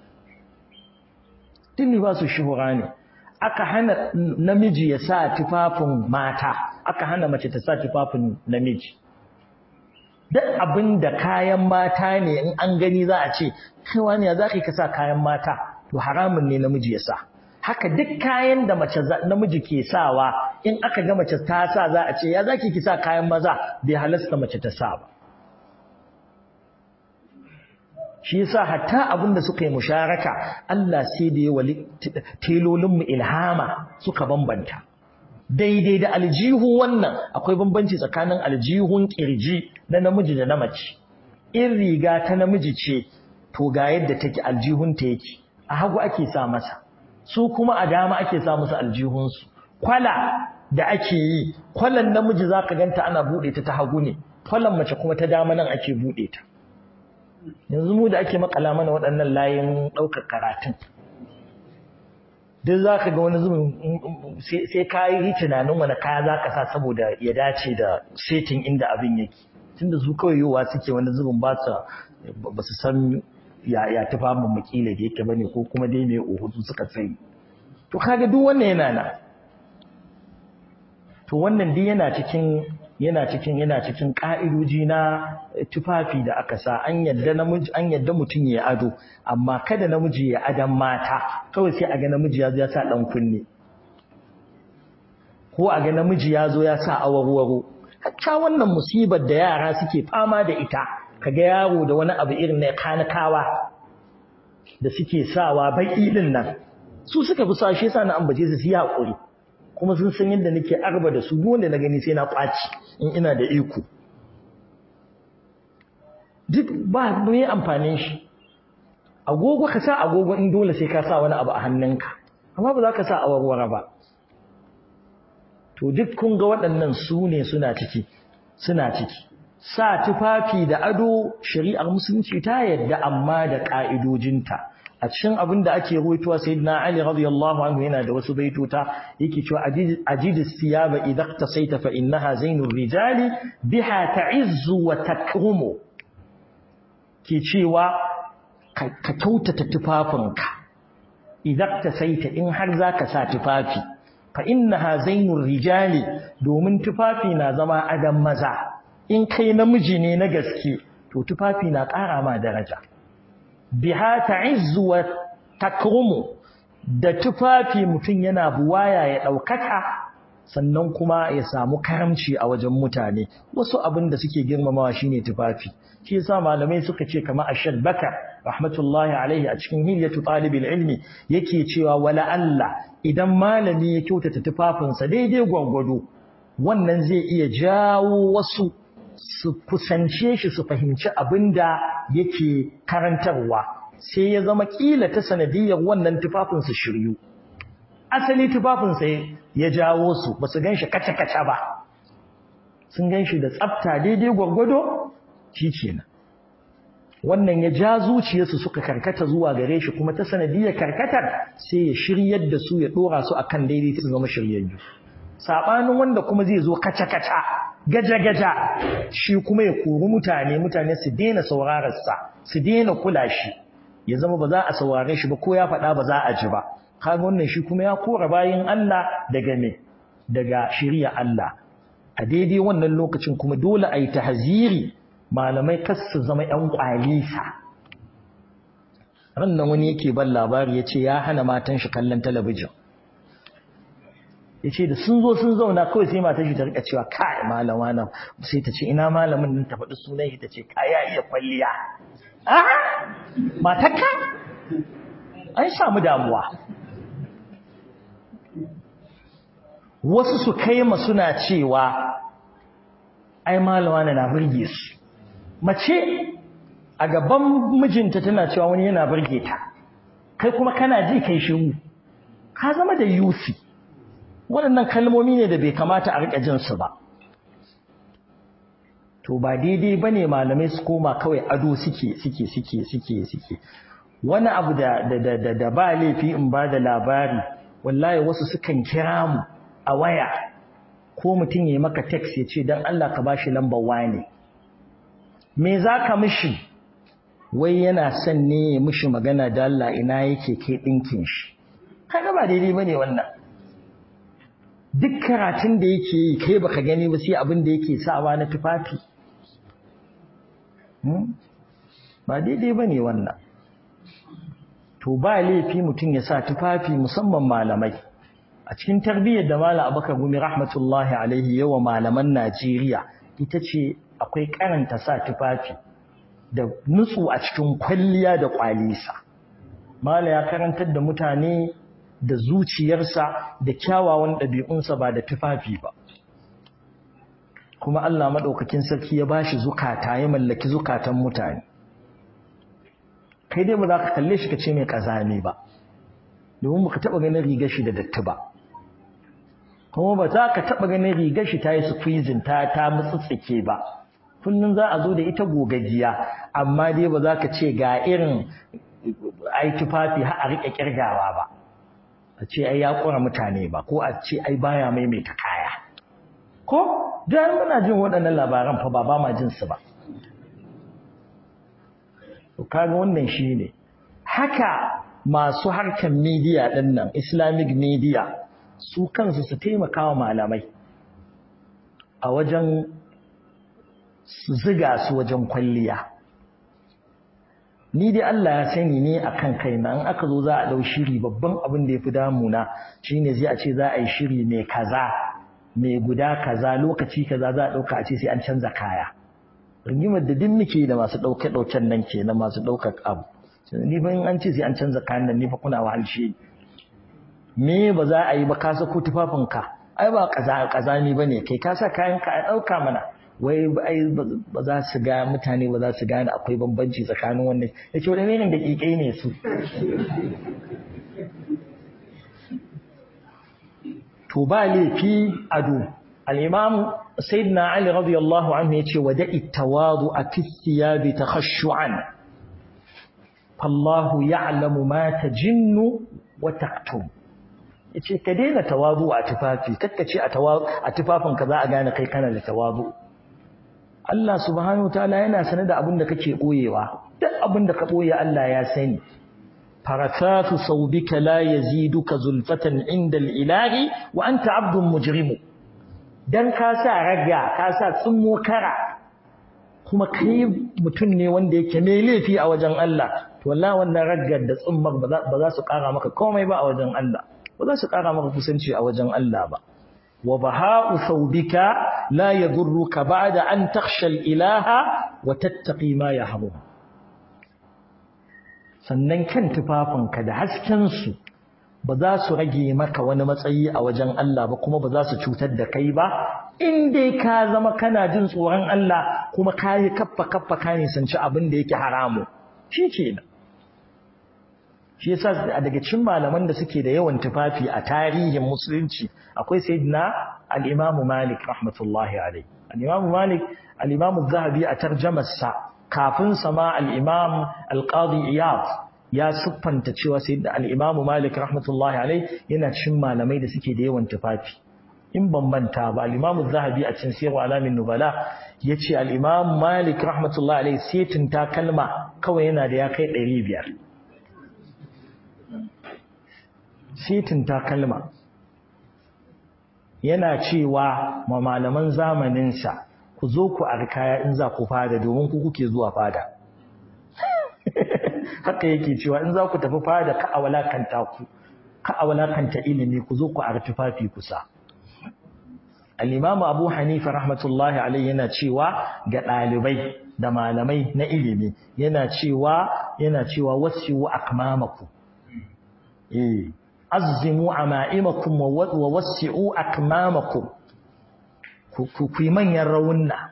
duk libasu shuhura ne aka hana namiji ya sa tufafin mata aka hana mace ta sa tufafin namiji duk abin da kayan mata ne in an gani za a ce kai wani ya za ka sa kayan mata to haramun ne namiji ya sa haka duk kayan da mace namiji ke sawa in aka ga mace ta sa za a ce ya zaki ki sa kayan maza bai halasta mace ta sa ba shi yasa hatta abin da suka yi musharaka Allah sai da ya wali telolin mu ilhama suka bambanta daidai da aljihu wannan akwai bambanci tsakanin aljihun kirji na namiji da na mace in riga ta namiji ce to ga yadda take aljihun ta yake a hagu ake sa masa su kuma a dama ake sa musu aljihunsu kwala da ake yi kwalan namiji zaka ganta ana bude ta ta hagu ne kwalan mace kuma ta dama nan ake bude ta yanzu mu da ake makala mana waɗannan layin ɗaukar karatun duk zaka ga wani zubin sai ka yi tunanin wani kaya zaka sa saboda ya dace da setin inda abin yake tunda su kawai yiwuwa suke wani zubin ba su san ya ya tufa mu makila da yake bane ko kuma dai mai uhudu suka sani to kaga duk wannan yana nan to wannan dai yana cikin yana cikin yana cikin ka'idoji na tufafi da aka sa an yadda namiji an yadda mutum ya ado amma kada namiji ya adan mata kawai sai a ga namiji ya zo ya sa dan kunne ko a ga namiji ya zo ya sa awarwaro hatta wannan musibar da yara suke fama da ita kaga yaro da wani abu irin na kanakawa da suke sawa baki din nan su suka fi sa shi yasa na ambace su su hakuri kuma sun san yadda nake arba da su duk wanda na gani sai na kwaci in ina da iko duk ba me amfanin shi agogo ka sa agogo in dole sai ka sa wani abu a hannunka amma ba za ka sa awarwara ba to duk kun ga waɗannan su ne suna ciki suna ciki sa tufafi da ado shari'ar musulunci ta yadda amma da ka'idojinta a cikin abin da ake ruwaitowa sayyidina Ali radiyallahu anhu yana da wasu baitota yake cewa ajid siyaba idza tasaita fa innaha zainur rijali biha ta'izzu wa takrumu ke cewa ka kyautata tufafinka idza tasaita in har zaka sa tufafi fa innaha zainur rijali domin tufafi na zama adam maza in kai namiji ne na gaske to tufafi na ƙara ma daraja biha ta'izzu wa takrumu da tufafi mutum yana buwaya ya ɗaukaka sannan kuma ya samu karamci a wajen mutane wasu abin da suke girmamawa shine tufafi shi yasa malamai suka ce kamar Ashad Bakar rahmatullahi alaihi a cikin hilyatu talibil ilmi yake cewa wala Allah idan malami ya kyautata tufafinsa daidai gwargwado wannan zai iya jawo wasu su kusance shi su fahimci abin da yake karantarwa sai ya zama kila ta sanadiyar wannan tufafin su shiryu asali tufafin sai ya jawo su ba su ganshi kaca-kaca ba sun ganshi da tsafta daidai gwargwado shi kenan wannan ya ja zuciyarsu suka karkata zuwa gare shi kuma ta sanadiyar karkatar sai ya shiryar da su ya dora su akan daidai su zama shiryayyu sabanin wanda kuma zai zo kaca-kaca gaja-gaja shi kuma ya kori mutane mutane su daina saurararsa su daina kula shi ya zama ba za a saurare shi ba ko ya faɗa ba za a ji ba kaga wannan shi kuma ya kora bayin Allah daga me daga shari'a Allah a daidai wannan lokacin kuma dole a yi tahziri malamai kas su zama ƴan kwalisa ran nan wani yake ban labari ya ce ya hana matan shi kallon talabijin ya ce da sun zo sun zauna kawai sai matar shi ta rika cewa kai malama nan sai ta ce ina malamin nan ta faɗi sunan shi ta ce ka ya iya kwalliya a matarka an samu damuwa wasu su kai ma suna cewa ai malama na burge su mace a gaban mijinta tana cewa wani yana burge ta kai kuma kana ji kai shiru ka zama da yusi waɗannan kalmomi ne da bai kamata a riƙa jinsu ba to ba daidai ba ne malamai su koma kawai ado suke suke suke suke suke wani abu da da da da ba laifi in ba da labari wallahi wasu sukan kira mu a waya ko mutum ya yi maka text ya ce don Allah ka bashi lambar wane me za ka mishi wai yana son ne ya mishi magana da Allah ina yake kai ɗinkin shi kaga ba daidai ba ne wannan duk karatun da yake yi kai baka gani ba sai abin da yake sawa na tufafi ba daidai ba ne wannan to ba laifi mutum ya sa tufafi musamman malamai a cikin tarbiyyar da malam abakar gumi rahmatullahi alaihi yawa malaman najeriya ita ce akwai karanta sa tufafi da nutsu a cikin kwalliya da kwalisa mala ya karantar da mutane da zuciyarsa da kyawawan ɗabi'unsa ba da tufafi ba kuma Allah maɗaukakin sarki ya bashi zukata ya mallaki zukatan mutane kai dai ba za ka kalle shi ka ce mai ƙazami ba domin ba ka taɓa ganin rigar shi da datti ba kuma ba za ka taɓa ganin rigar shi ta yi squeezing ta ta mutsitsike ba kullum za a zo da ita gogaggiya amma dai ba za ka ce ga irin ai tufafi har a riƙe ƙirgawa ba a ce ai ya ƙura mutane ba ko a ce ai baya maimaita kaya ko da muna jin waɗannan labaran fa ba ba ma jin su ba to kaga wannan shine haka masu harkar media ɗin nan islamic media su kansu su taimaka wa malamai a wajen su ziga su wajen kwalliya ni dai Allah ya sani ne akan kaina in aka zo za a dau shiri babban abin da yafi damuna shine zai a ce za a yi shiri mai kaza mai guda kaza lokaci kaza za a dauka a ce sai an canza kaya rigimar da duk muke da masu dauke dauken nan kenan masu daukar abu ni fa in an ce sai an canza kayan nan ni fa kuna wahalshe me ba za a yi ba ka sako tufafinka ai ba kaza kazani bane kai ka sa kayan ka a dauka mana wai ai ba za su ga mutane ba za su gane akwai bambanci tsakanin wannan yace wani irin da kikai ne su to ba laifi ado al-imam sayyidina ali radiyallahu anhu yace wada'i tawadu a fi thiyabi takhashu'an fallahu ya'lamu ma tajinnu wa taktum yace ka daina tawadu a tufafi kakkace a tawadu a tufafin ka za a gane kai kana da tawadu Allah subhanahu wataala yana sanar da abin da kake boyewa duk abin da ka boye Allah ya sani faratatu saubika la yaziduka zulfatan inda al-ilahi wa anta 'abdun mujrimu dan ka sa raga ka sa tsummo kara kuma kai mutum ne wanda yake mai laifi a wajen Allah to wallahi wannan raggar da tsummar ba za su kara maka komai ba a wajen Allah ba za su kara maka kusanci a wajen Allah ba wa baha'u thawbika la yadurruka ba'da an takhsha al-ilaha wa tattaqi ma yahrum sannan kan tufafinka da hasken su ba za su rage maka wani matsayi a wajen Allah ba kuma ba za su cutar da kai ba in dai ka zama kana jin tsoron Allah kuma ka yi kaffa kaffa ka nisanci abin da yake haramu shi kenan shi yasa daga cikin malaman da suke da yawan tufafi a tarihin musulunci akwai sayyidina al-Imam Malik rahmatullahi alayhi al-Imam Malik al-Imam zahabi a tarjamar sa kafin sama al-Imam al-Qadi Iyad ya siffanta cewa sayyidina al-Imam Malik rahmatullahi alayhi yana cikin malamai da suke da yawan tufafi in bambanta ba al-Imam zahabi a cikin Sirru Alamin Nubala yace al-Imam Malik rahmatullahi alayhi setin takalma kawai yana da ya kai 500 sitin takalma yana cewa ma malaman zamaninsa ku zo ku arkaya in za ku fada domin ku kuke zuwa fada haka yake cewa in za ku tafi fada ka a walakanta ku ka a walakanta ilimi ku zo ku artifafi kusa al-imamu abu hanifa rahmatullahi alaihi yana cewa ga ɗalibai da malamai na ilimi yana cewa yana cewa wasiu akmamaku eh azzimu ama'imakum wa wassi'u akmamakum ku yi manyan rawunna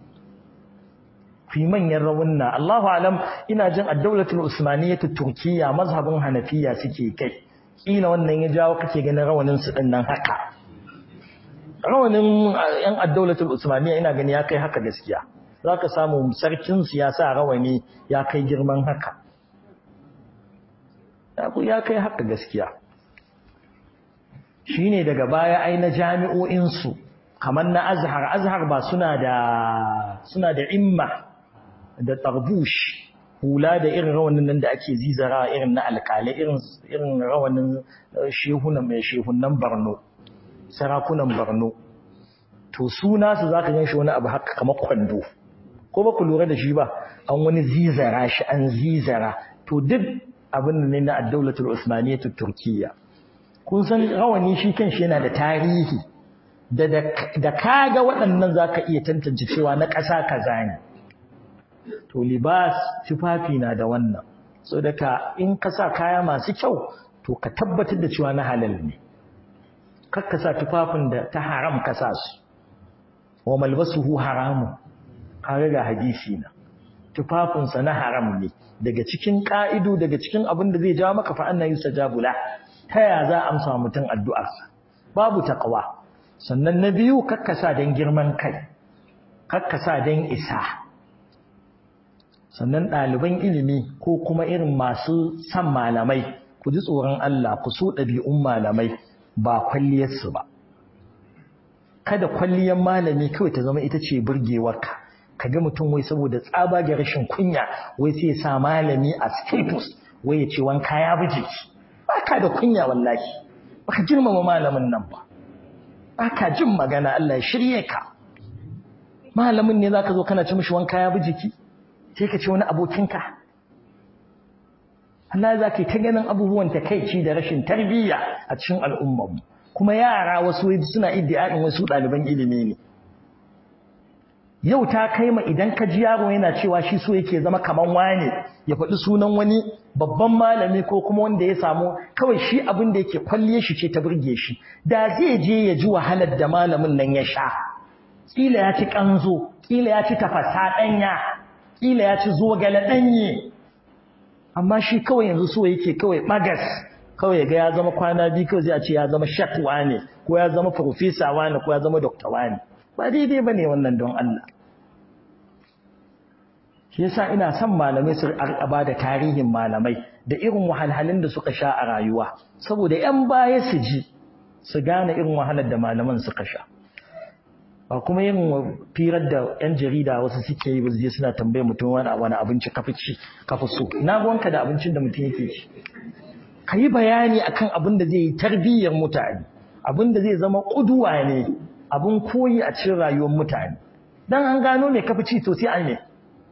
ku yi manyan rawunna Allahu alam ina jin ad-dawlatul usmaniyyah turkiyya mazhabin hanafiya suke kai kila wannan ya jawo kake ganin rawanin su din nan haka rawanin yan ad-dawlatul usmaniyya ina gani ya kai haka gaskiya zaka samu sarkin siyasa rawani ya kai girman haka ya kai haka gaskiya shine daga baya ai na jami'o'insu kamar na azhar azhar ba suna da suna da imma da tarbush hula da irin rawanin nan da ake zizara irin na alƙalai irin irin rawanin shehunan mai shehunan Borno sarakunan Borno to suna su zaka gan shi wani abu haka kamar kwando ko ba ku lura da shi ba an wani zizara shi an zizara to duk abin ne na ad-dawlatul usmaniyyah turkiyya kun san rawani shi kanshi yana da tarihi da da kaga waɗannan zaka iya tantance cewa na ƙasa kaza ne to libas tufafi na da wannan so daga in ka sa kaya masu kyau to ka tabbatar da cewa na halal ne kar ka sa tufafin da ta haram ka sa su wa malbasuhu haramun kaga ga hadisi na tufafinsa na haram ne daga cikin ka'idu daga cikin abin da zai jawo maka fa annahu yustajabu la ta ya za a amsa mutum addu'arsa babu taqwa sannan na biyu kakkasa dan girman kai kakkasa dan isa sannan ɗaliban ilimi ko kuma irin masu san malamai ku ji tsoron Allah ku so ɗabi'un malamai ba kwalliyarsu ba kada kwalliyar malami kawai ta zama ita ce burgewarka ka ga mutum wai saboda tsabage rashin kunya wai sai ya sa malami a status wai ya ce wanka ya bi jiki baka da kunya wallahi baka girmama malamin nan ba baka jin magana Allah ya shirye ka malamin ne zaka zo kana ci mishi wanka ya bi jiki sai ka ce wani abokinka Allah za ka ta ganin abubuwan takaici da rashin tarbiyya a cikin al'ummarmu kuma yara wasu suna iddia'in wasu ɗaliban ilimi ne yau ta kai ma idan ka ji yaro yana cewa shi so yake zama kaman wane ya faɗi sunan wani babban malami ko kuma wanda ya samu kawai shi abin da yake kwalle shi ce ta burge shi da zai je ya ji wahalar da malamin nan ya sha kila ya ci kanzo kila ya ci tafasa ɗanya kila ya ci zogale ɗanye amma shi kawai yanzu so yake kawai bagas kawai ga ya zama kwana biyu kawai zai ce ya zama shakwa ne ko ya zama profesa ne ko ya zama dokta ne ba daidai ba ne wannan don Allah shi yasa ina son malamai su ba da tarihin malamai da irin wahalhalun da suka sha a rayuwa saboda 'yan baya su ji su gane irin wahalar da malaman suka sha ba kuma yin firar da 'yan jarida wasu suke yi je suna tambaye mutum wani wani abinci kafi ci kafi so na gwanka da abincin da mutum yake ci ka yi bayani akan abin da zai yi tarbiyyar mutane abin da zai zama ƙuduwa ne abin koyi a cikin rayuwar mutane dan an gano me kafi ci to sai an ne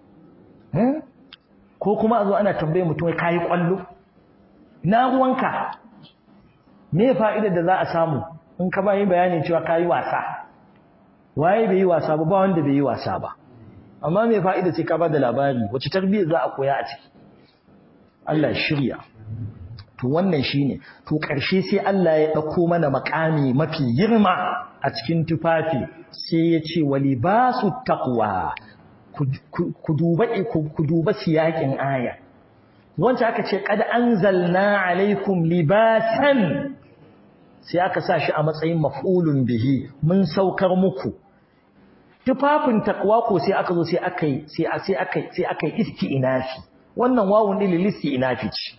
ko kuma a zo ana tambaye mutum ka yi ƙwallo na ruwanka me fa'idar da za a samu in ka bayi bayanin cewa ka yi wasa waye bai yi wasa ba ba wanda bai yi wasa ba amma me fa'ida sai ka ba da labari wace tarbiyyar za a koya a ciki Allah shirya to wannan shine to ƙarshe sai Allah ya ɗauko mana makami mafi girma a cikin tufafi sai ya ce walibasu taqwa ku duba ku duba siyakin aya wanda aka ce qad anzalna alaikum libasan sai aka sa shi a matsayin maf'ulun bihi mun saukar muku tufafin taqwa ko sai aka zo sai aka yi sai sai aka sai aka yi isti'nafi wannan wawun din listi'nafi ce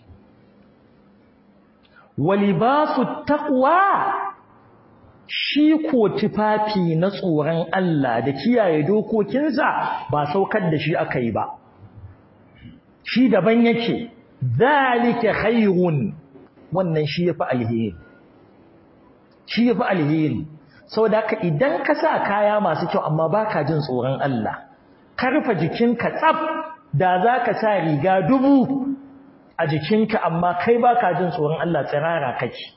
walibasu taqwa shi ko tufafi na tsoron Allah da kiyaye dokokinsa ba saukar da shi aka yi ba shi daban yake zalika khairun wannan shi yafi alheri shi yafi alheri saboda haka idan ka sa kaya masu kyau amma baka jin tsoron Allah karfa jikinka tsaf da zaka sa riga dubu a jikinka amma kai baka jin tsoron Allah tsirara kake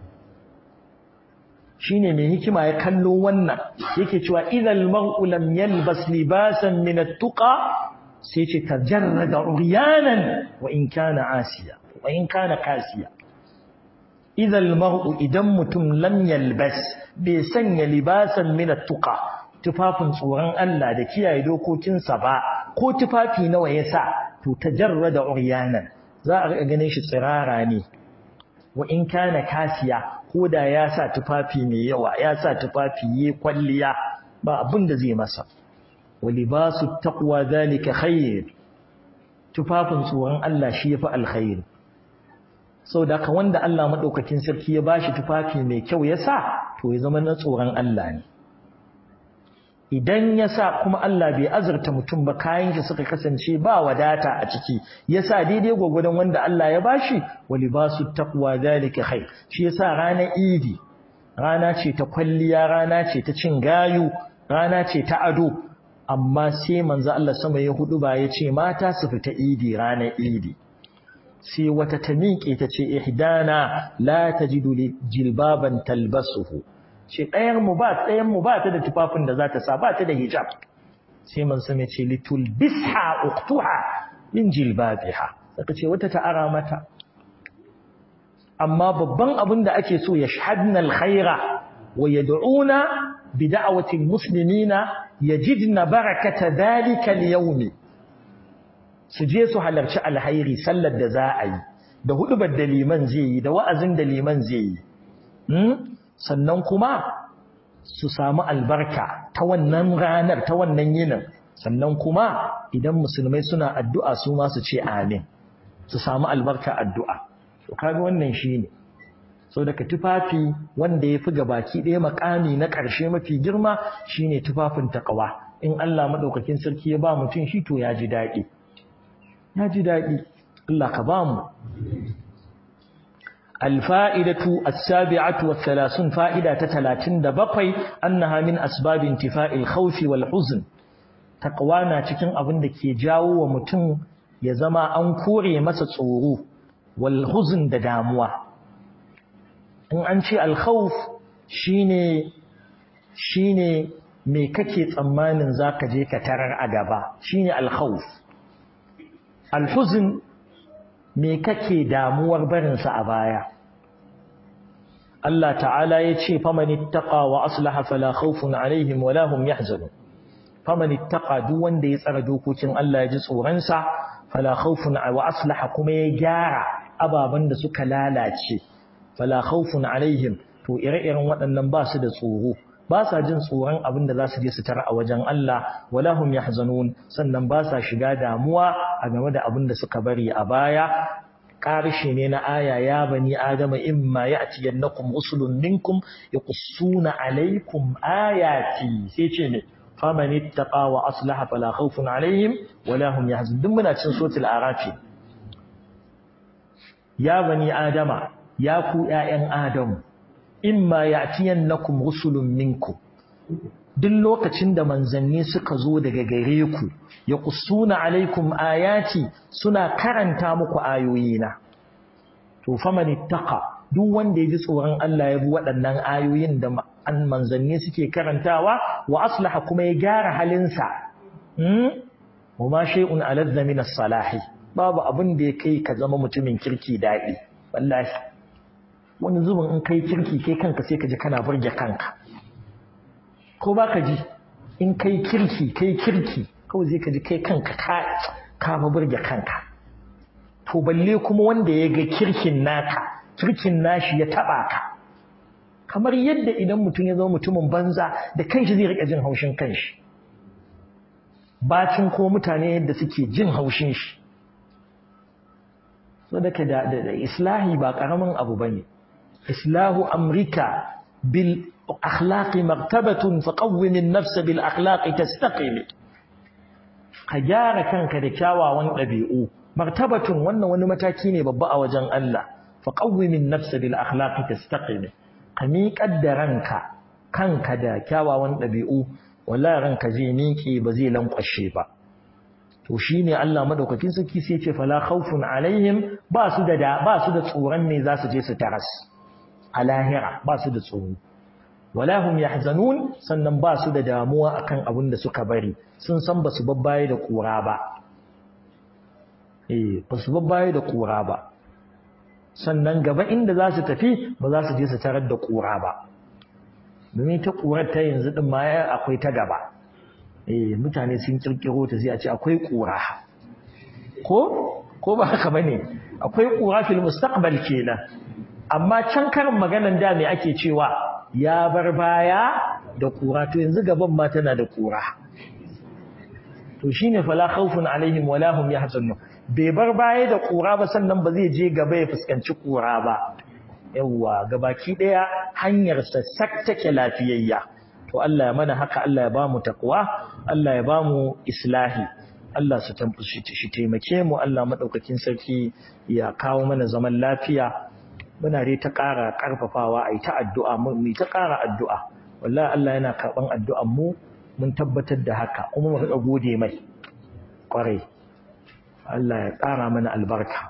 shine mai hikima ya kallo wannan yake cewa idal mar'u lam yalbas libasan min at-tuqa sai ce tajarrada uryanan wa in kana asiya wa in kana kasiya idal mar'u idan mutum lam yalbas bai sanya libasan min at-tuqa tufafin tsoron Allah da kiyaye dokokinsa ba ko tufafi nawa ya sa to tajarrada uryanan za a ga ganin shi tsirara ne wa in kana kasiya ko da ya sa tufafi mai yawa ya sa tufafi yi kwalliya ba abin da zai masa wa libasu taqwa zalika khair tufafin tsoron Allah shi yafi alkhair saboda ka wanda Allah madaukakin sarki ya bashi tufafi mai kyau ya sa to ya zama na tsoron Allah ne idan ya sa kuma Allah bai azurta mutum ba kayan shi suka kasance ba wadata a ciki ya sa daidai gwagwadon wanda Allah ya bashi wali ba su taqwa zalika khair shi yasa ranar idi rana ce ta kwalliya rana ce ta cin gayu rana ce ta ado amma sai manzo Allah sama ya hudu ba ya ce mata su fita idi ranar idi sai wata ta miƙe ta ce ihdana la tajidu jilbaban talbasuhu ce ɗayan mu ba ɗayan mu ba ta da tufafin da za ta sa ba ta da hijab sai man same ce litul bisha uktuha min jilbabiha saka ce wata ta ara mata amma babban abin da ake so ya shahadna alkhaira wa yad'una bi da'wati almuslimina yajidna barakata dhalika alyawm su je su halarci alhairi sallar da za a yi da hudubar da liman zai yi da wa'azin da liman zai yi sannan kuma su samu albarka ta wannan ranar ta wannan yinin sannan kuma idan musulmai suna addu'a su ma su ce amin su samu albarka addu'a to kaga wannan shine so daga tufafi wanda yafi gabaki ɗaya makami na ƙarshe mafi girma shine tufafin taqwa in Allah madaukakin sarki ya ba mutum shi to ya ji daɗi ya ji daɗi Allah ka ba mu الفائدة السابعة والثلاثون فائدة تتلاتين دبقي أنها من أسباب انتفاء الخوف والحزن تقوانا تكن أبن دكي جاو ومتن يزما أنكوري مسا صورو والحزن دداموا إن أنشي الخوف شيني شيني me kake tsammanin zaka je ka tarar a gaba shine al-khawf al-huzn me kake damuwar barinsa a baya Allah ta'ala ya ce faman ittaqa wa aslaha fala khawfun alaihim wala hum yahzanun faman ittaqa duk wanda ya tsara dokokin Allah ya ji tsoron sa fala khawfun wa aslaha kuma ya gyara ababan da suka lalace fala khawfun alaihim to ire-iren waɗannan ba su da tsoro ba sa jin tsoron abin da za su je su tara a wajen Allah wala hum yahzanun sannan ba sa shiga damuwa a game da abin da suka bari a baya ƙarshe ne na aya ya bani adama imma ya'tiyannakum rusulun minkum yaqussuna alaykum ayati sai ce ne faman ittaqa wa aslaha fala khawfun alaihim wala hum yahzanun duk muna cin suratul arafi ya bani adama ya ku ƴaƴan adamu imma ya'tiyannakum rusulun minkum duk lokacin da manzanni suka zo daga gare ku ya kusuna alaikum ayati suna karanta muku ayoyina to faman ittaqa duk wanda ya ji tsoron Allah ya bi waɗannan ayoyin da an manzanni suke karantawa wa aslaha kuma ya gyara halinsa hmm wa ma shay'un aladza min as-salahi babu abin da ya kai ka zama mutumin kirki daɗi wallahi wani zubin in kai kirki kai kanka sai ka ji kana burge kanka ko ba ka ji in kai kirki kai kirki kawai zai ka ji kai kanka ka ka burge kanka to balle kuma wanda ya ga kirkin naka kirkin nashi ya taba ka kamar yadda idan mutum ya zama mutumin banza da kanshi zai rika jin haushin kanshi bacin ko mutane yadda suke jin haushin shi so da da islahi ba karamin abu bane islahu amrika bil akhlaqi martabatun faqawwim an-nafs bil akhlaqi tastaqim ka gyara kanka da kyawawan dabi'u martabatun wannan wani mataki ne babba a wajen Allah faqawwim an-nafs bil akhlaqi tastaqim ka miƙar da ranka kanka da kyawawan dabi'u wallahi ranka zai miƙe ba zai lankwashe ba to shine Allah madaukakin sarki sai ya ce fala khawfun alaihim ba su da ba su da tsoron ne za su je su taras a lahira ba su da tsoro wala hum yahzanun sannan ba su da damuwa akan abin da suka bari sun san ba su babbaye da kura ba eh ba su babbaye da kura ba sannan gaba inda za su tafi ba za su je su tarar da kura ba domin ta kurar ta yanzu din ma akwai ta gaba eh mutane sun kirkiro ta sai a ce akwai kura ko ko ba haka bane akwai kura fil mustaqbal kenan amma can karin maganan da me ake cewa ya bar baya da kura to yanzu gaban ma tana da kura to shine fala khawfun alaihim wala hum yahzanun bai bar baya da kura ba sannan ba zai je gaba ya fuskanci kura ba yawa gabaki daya hanyar sa sak take lafiyayya to Allah ya mana haka Allah ya bamu takwa Allah ya bamu islahi Allah su shi taimake mu Allah madaukakin sarki ya kawo mana zaman lafiya muna dai ta ƙara ƙarfafawa a yi ta addu'a mu ta ƙara addu'a wallahi Allah yana karɓan addu'an mu mun tabbatar da haka kuma mu riƙa gode mai ƙwarai Allah ya ƙara mana albarka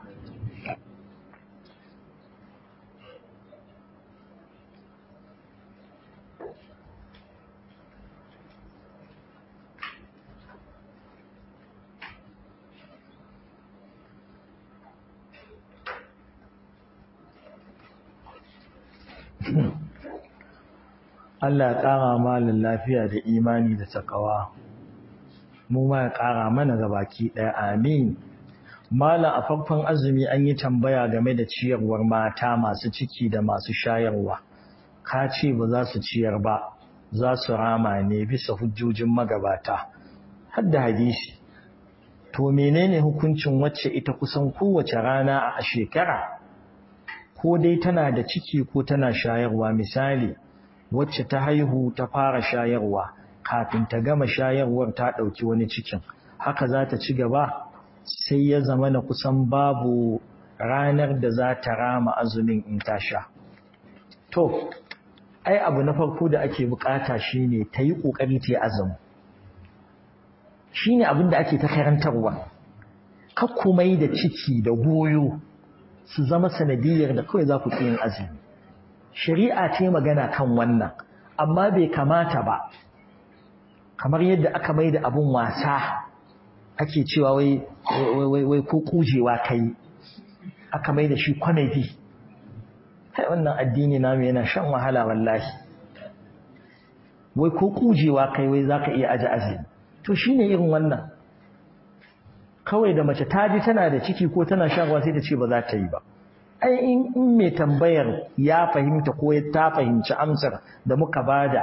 Allah ya ƙara malin lafiya da imani da takawa mu ma ya ƙara mana gabaki ɗaya amin malam a farkon azumi an yi tambaya game da ciyarwar mata masu ciki da masu shayarwa ka ce ba za su ciyar ba za su rama ne bisa hujjojin magabata har da hadisi to menene hukuncin wacce ita kusan kowace rana a shekara ko dai tana da ciki ko tana shayarwa misali wacce ta haihu ta fara shayarwa kafin ta gama shayarwar ta ɗauki wani cikin haka za ta ci gaba sai ya zama na kusan babu ranar da za ta rama azumin in ta sha to ai abu na farko da ake bukata shine ta yi ƙoƙari ta yi azumi shine abin da ake ta karantarwa kakkumai da ciki da goyo su zama sanadiyar da kawai za ku yin azumi shari'a ce magana kan wannan amma bai kamata ba kamar yadda aka mai da abun wasa ake cewa wai wai wai ko kujewa kai aka mai da shi comedy kai wannan addini namu yana shan wahala wallahi wai ko kujewa kai wai zaka iya aje azumi to shine irin wannan kawai da mace ta ji tana da ciki ko tana shagwa sai ta ce ba za ta yi ba ai in mai tambayar ya fahimta ko ta fahimci amsar da muka bada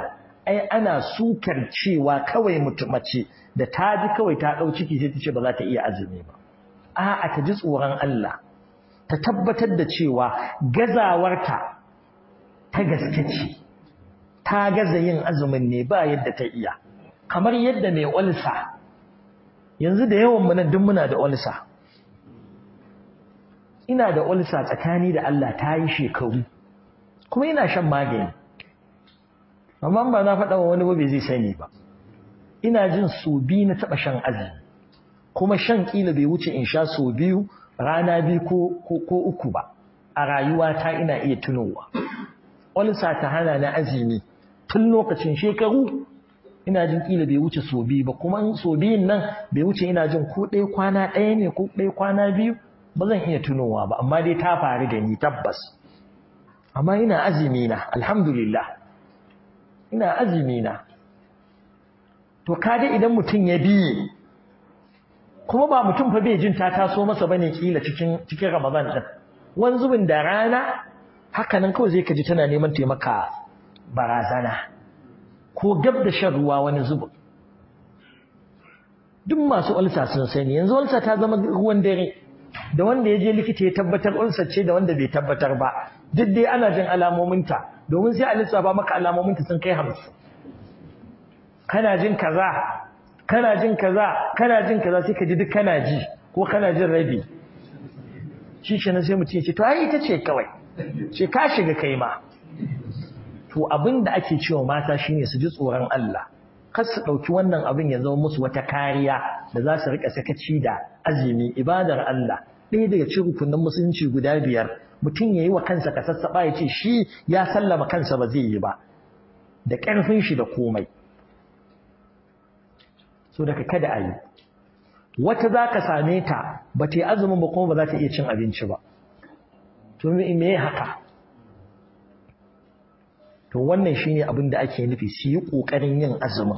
ai ana sukar cewa kawai mace da ta ji kawai ta ɗau ciki sai ta ce ba za ta iya azumi ba a'a ta ji tsoron Allah ta tabbatar da cewa gazawarta ta gaske ce ta gaza yin azumin ne ba yadda ta iya kamar yadda mai olsa yanzu da yawan nan duk muna da olsa ina da olsa tsakani da Allah ta yi shekaru kuma ina shan magani amma ba na faɗa wa wani ba bai zai sani ba ina jin so biyu na taɓa shan azumi kuma shan ƙila bai wuce in sha so biyu rana biyu ko uku ba a rayuwata ina iya tunowa olsa ta hana na azumi tun lokacin shekaru ina jin ƙila bai wuce so biyu ba kuma so biyun nan bai wuce ina jin ko ɗaya kwana ɗaya ne ko ɗaya kwana biyu ba zan iya tunowa ba amma dai ta faru da ni tabbas amma ina azumi na alhamdulillah ina azumi na to kaga idan mutum ya biye kuma ba mutum fa bai jin ta taso masa bane kila cikin cikin Ramadan din wani zubin da rana haka nan kawai zai kaji tana neman taimaka barazana ko gab da shan ruwa wani zubin duk masu ulsa sun sani yanzu ulsa ta zama ruwan dare da wanda ya je likita ya tabbatar ulsa ce da wanda bai tabbatar ba duk dai ana jin alamominta domin sai a lissafa maka alamominta sun kai hamsin kana jin kaza kana jin kaza kana jin kaza sai ka ji duk kana ji ko kana jin rabi shi kenan sai mutum ya ce to ai ita ce kawai ce ka shiga kai ma to abin da ake cewa mata shine su ji tsoron Allah kar su ɗauki wannan abin ya zama musu wata kariya da za su riƙa sakaci da azumi ibadar Allah ɗaya daga cikin rukunin musulunci guda biyar mutum ya yi wa kansa ka sassaɓa ya ce shi ya sallama kansa ba zai yi ba da ƙarfin shi da komai so daga kada a yi wata za ka same ta ba ta yi azumin ba kuma ba za ta iya cin abinci ba to me haka to wannan shine abin da ake nufi su yi ƙoƙarin yin azumin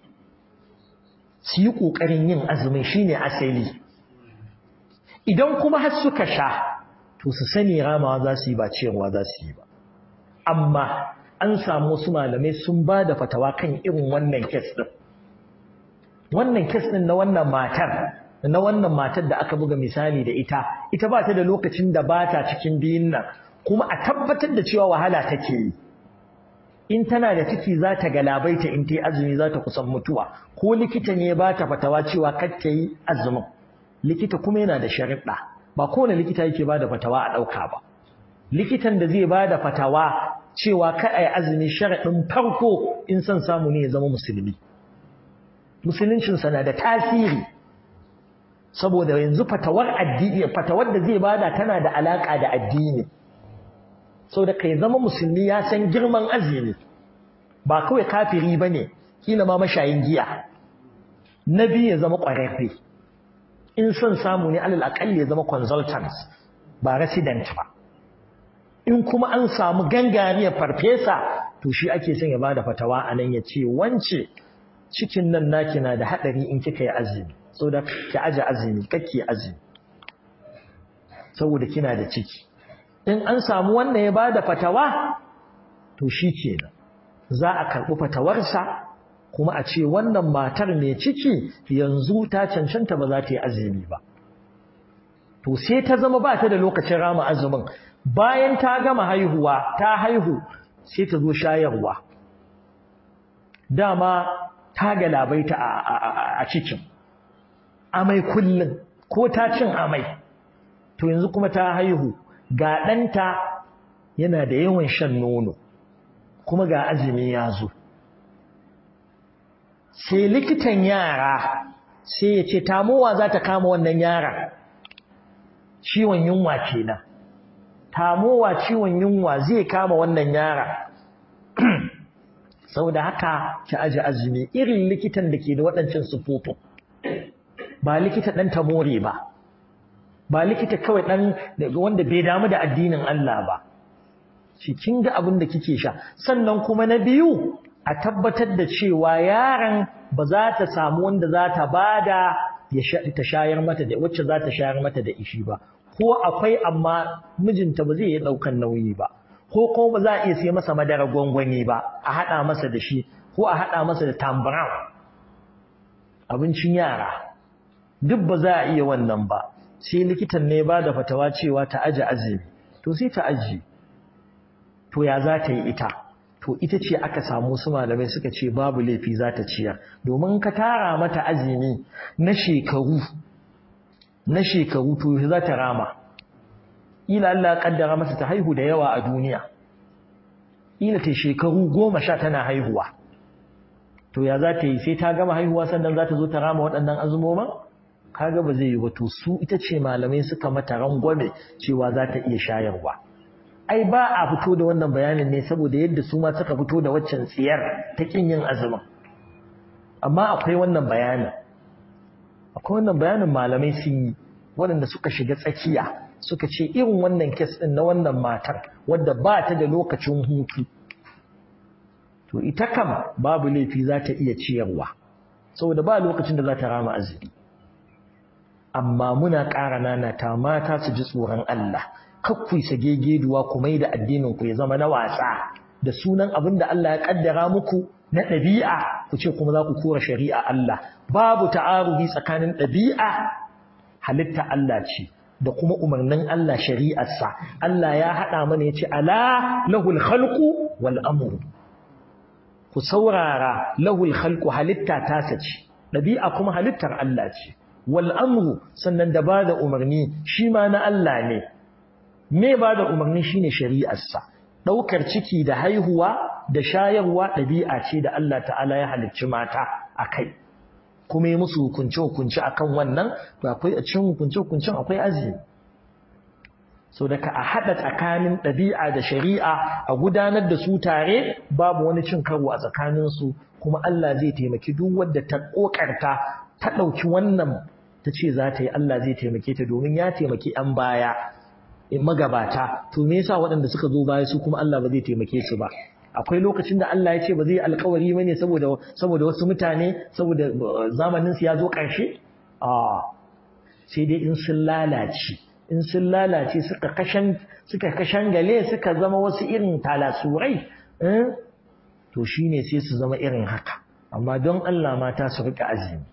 su yi ƙoƙarin yin azumin shine asali idan kuma har suka sha to su sani ramawa za su yi ba ciyarwa za su yi ba amma an samu wasu malamai sun ba da fatawa kan irin wannan kes ɗin wannan kes ɗin na wannan matar na wannan matar da aka buga misali da ita ita ba ta da lokacin da ba ta cikin biyun nan kuma a tabbatar da cewa wahala take yi in tana da ciki za ta galabaita in ta yi azumi za ta kusan mutuwa ko likita ne ba ta fatawa cewa kar ta yi azumin likita kuma yana da sharuɗa ba kowane likita yake ba da fatawa a ɗauka ba likitan da zai ba da fatawa cewa ka a yi azumi sharaɗin farko in son samu ne ya zama musulmi musuluncinsa na da tasiri saboda yanzu fatawar addini fatawar da zai bada tana da alaƙa da addini sau da kai zama musulmi ya san girman azumi ba kawai kafiri ba ne kila ma mashayin giya na biyu ya zama ƙwararre in son samu ne alal aƙalli ya zama consultant ba resident ba in kuma an samu gangariyar farfesa to shi ake son ya bada fatawa a nan ya ce wance cikin nan naki na da haɗari in kika yi azumi saboda ki aje azumi kake azumi saboda kina da ciki in an samu wannan ya bada fatawa to shi kenan za a karɓi fatawarsa kuma a ce wannan matar mai ciki yanzu ta cancanta ba za ta yi azumi ba to sai ta zama ba ta da lokacin rama azumin bayan ta gama haihuwa ta haihu sai ta zo shayarwa dama ta galabaita a cikin amai kullum ko ta cin amai to yanzu kuma ta haihu ga ɗanta yana da yawan shan nono kuma ga azumi ya zo sai likitan yara sai ya ce tamowa za ta kama wannan yara ciwon yunwa kenan tamowa ciwon yunwa zai kama wannan yara saboda haka ki aji azumi irin likitan da ke da waɗancan sufofin ba likita ɗan tamore ba ba likita kawai ɗan wanda bai damu da addinin Allah ba shi kin ga abin da kike sha sannan kuma na biyu a tabbatar da cewa yaron ba za ta samu wanda za ta bada ya ta shayar mata da wacce za ta shayar mata da ishi ba ko akwai amma mijinta ba zai iya ɗaukan nauyi ba ko kuma ba za a iya sai masa madara gwangwani ba a haɗa masa da shi ko a haɗa masa da tambaran abincin yara duk ba za a iya wannan ba sai likitan ne ba da fatawa cewa ta aji azumi to sai ta aji to ya za ta yi ita to ita ce aka samu su malamai suka ce babu laifi za ta ciyar domin ka tara mata azumi na shekaru na shekaru to za ta rama ila Allah kaddara mata ta haihu da yawa a duniya ila ta shekaru goma sha tana haihuwa to ya za ta yi sai ta gama haihuwa sannan za ta zo ta rama waɗannan azumoman kaga ba zai yi ba to su ita ce malamai suka mata rangwame cewa za ta iya shayarwa ai ba a fito da wannan bayanin ne saboda yadda su ma suka fito da waccan tsiyar ta kin yin azumin amma akwai wannan bayanin akwai wannan bayanin malamai sun yi waɗanda suka shiga tsakiya suka ce irin wannan kes ɗin na wannan matar wadda ba ta da lokacin hutu to ita kam babu laifi za ta iya ciyarwa saboda ba lokacin da za ta rama azumi amma muna ƙara nanata mata su ji tsoron Allah kakkui sagegeduwa ku mai da addinin ku ya zama na wasa da sunan abin da Allah ya kaddara muku na ɗabi'a ku ce kuma za ku kora shari'a Allah babu ta'arubi tsakanin ɗabi'a halitta Allah ce da kuma umarnin Allah shari'arsa Allah ya haɗa mana ya ce ala lahul khalqu wal amru ku saurara lahul khalqu halitta tasa ce ɗabi'a kuma halittar Allah ce wal amru sannan da ba da umarni shi ma na Allah ne me ba da umarni shine shari'arsa ɗaukar ciki da haihuwa da shayarwa ɗabi'a ce da Allah ta'ala ya halicci mata a kai kuma yi musu hukunce-hukunce a kan wannan to akwai a cikin hukunce-hukuncen akwai azumi so daga a haɗa tsakanin ɗabi'a da shari'a a gudanar da su tare babu wani cin karo a tsakaninsu kuma Allah zai taimaki duk wadda ta ƙoƙarta ta ɗauki wannan ta ce za ta yi Allah zai taimake ta domin ya taimaki 'yan baya magabata to me yasa waɗanda suka zo baya su kuma Allah ba zai taimake su ba akwai lokacin da Allah ya ce ba zai alkawari ba ne saboda saboda wasu mutane saboda zamanin su ya zo ƙarshe a sai dai in sun lalace in sun lalace suka kashan suka kashangale suka zama wasu irin talasurai to shine sai su zama irin haka amma don Allah mata su rika azumi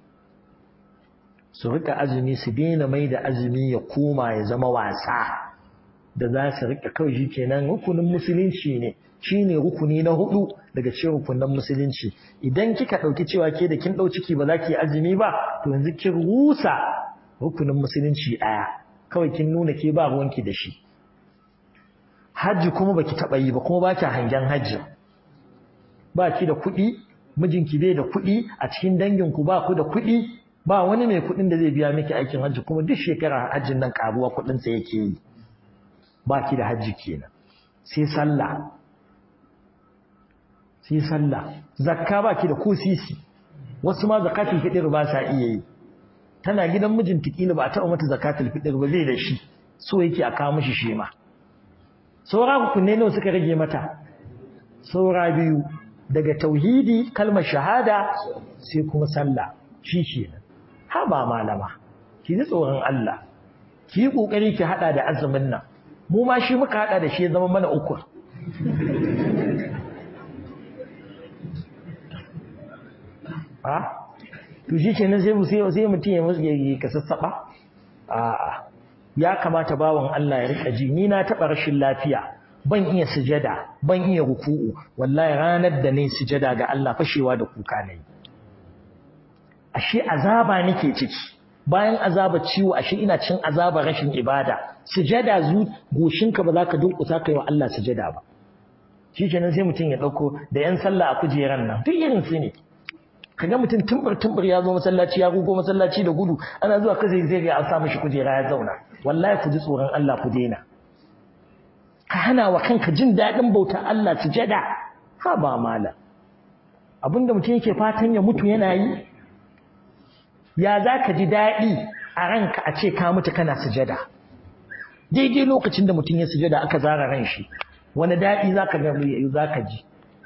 su rika azumi su daina mai da azumi ya koma ya zama wasa da za su rika kawai shi kenan rukunin musulunci ne shi ne rukuni na hudu daga cikin rukunin musulunci idan kika ɗauki cewa ke da kin ɗau ciki ba za ki yi azumi ba to yanzu kin rusa rukunin musulunci ɗaya kawai kin nuna ke ba ruwanki da shi hajji kuma baki taɓa yi ba kuma ba ki hangen hajji ba ki da kuɗi mijinki bai da kuɗi a cikin danginku ba ku da kuɗi ba wani mai kuɗin da zai biya miki aikin hajji kuma duk shekara hajjin nan karuwa kuɗinsa yake yi ba ki da hajji kenan sai sallah sai sallah zakka ba ki da ko sisi wasu ma zakatul fitr ba sa iya yi tana gidan mijinta kila ba a taɓa mata zakatul fitr ba zai da shi so yake a kawo mishi shi ma saura hukunne nawa suka rage mata saura biyu daga tauhidi kalmar shahada sai kuma sallah shi kenan ha ba malama ki ji tsoron Allah ki yi kokari ki hada da azumin nan mu ma shi muka hada da shi ya zama mana uku ha to shi kenan sai mu sai sai mutum ya musu ya kasassaba a'a ya kamata bawan Allah ya rika ji ni na taba rashin lafiya ban iya sujada ban iya ruku'u wallahi ranar da nayi sujada ga Allah fashewa da kuka nayi ashe azaba nake ciki bayan azaba ciwo ashe ina cin azaba rashin ibada sujada zu goshinka ba za ka dunkusa kai wa Allah sujada ba shi kenan sai mutum ya dauko da yan sallah a kujeran nan duk irin su ne kaga mutum tumbur tumbur ya zo masallaci ya gugo masallaci da gudu ana zuwa kaza zai ga an sa mishi kujera ya zauna wallahi ku ji tsoron Allah ku daina ka hana wa kanka jin daɗin bauta Allah sujada ha ba mala abinda mutum yake fatan ya mutu yana yi ya za ka ji daɗi a ranka a ce ka mutu kana sujada daidai lokacin da mutum ya sujada aka zara ran shi wani daɗi za ka za ka ji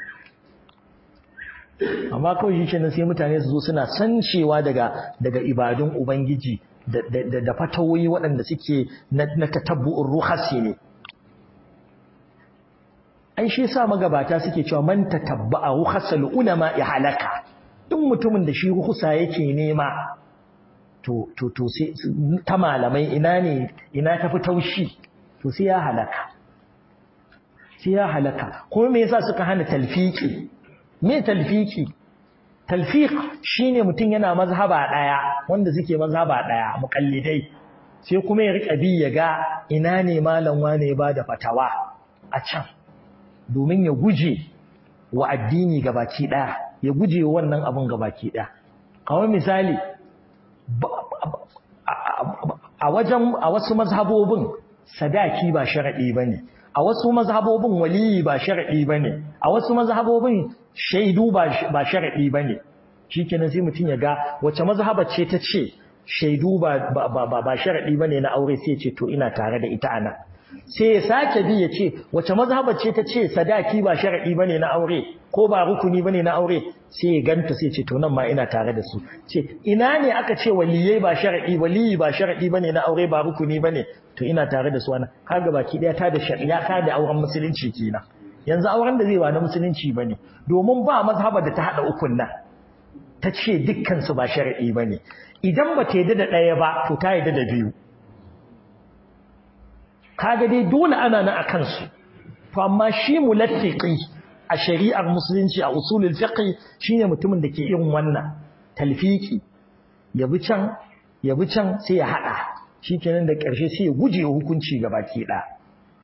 amma kawai shi kenan sai mutane su zo suna sancewa daga daga ibadun ubangiji da da fatawoyi waɗanda suke na tatabbu'ur ruhasi ne ai ai shi yasa magabata suke cewa man tatabba'a rukhsal ulama ya halaka duk mutumin da shi rukhsa yake nema to to to sai ta malamai ina ne ina tafi taushi to sai ya halaka sai ya halaka kuma me yasa suka hana talfiki me talfiki talfiq shine mutum yana mazhaba daya wanda suke mazhaba daya muqallidai sai kuma ya rika bi ya ga ina ne malam wane ya bada fatawa a can domin ya guje wa addini gabaki daya ya guje wa wannan abun gabaki daya kawai misali a wajen a wasu mazhabobin sadaki ba sharadi bane a wasu mazhabobin waliyi ba sharadi bane a wasu mazhabobin shaidu ba sharaɗi ba ne shi kenan sai mutum ya ga wace mazhaba ce ta ce shaidu ba sharaɗi ba ne na aure sai ce to ina tare da ita ana sai ya sake bi ya ce wace mazhaba ce ta ce sadaki ba sharaɗi ba ne na aure ko ba rukuni ba ne na aure sai ya ganta sai ce to nan ma ina tare da su ce ina ne aka ce waliyai ba sharaɗi waliyi ba sharaɗi ba ne na aure ba rukuni ba ne to ina tare da su ana kaga baki ɗaya ta da shari'a ta da auren musulunci kenan yanzu auren da zai ba na musulunci ba ne domin ba mazhaba da ta haɗa ukun nan ta ce dukkansu ba shari'i ba ne idan ba ta yadda da ɗaya ba to ta yadda da biyu kaga dai dole ana na a kansu to amma shi mulattiqi a shari'ar musulunci a usulul fiqh shine mutumin da ke irin wannan talfiki ya bi can ya bi can sai ya haɗa shikenan da ƙarshe sai ya guje hukunci gabaki ɗaya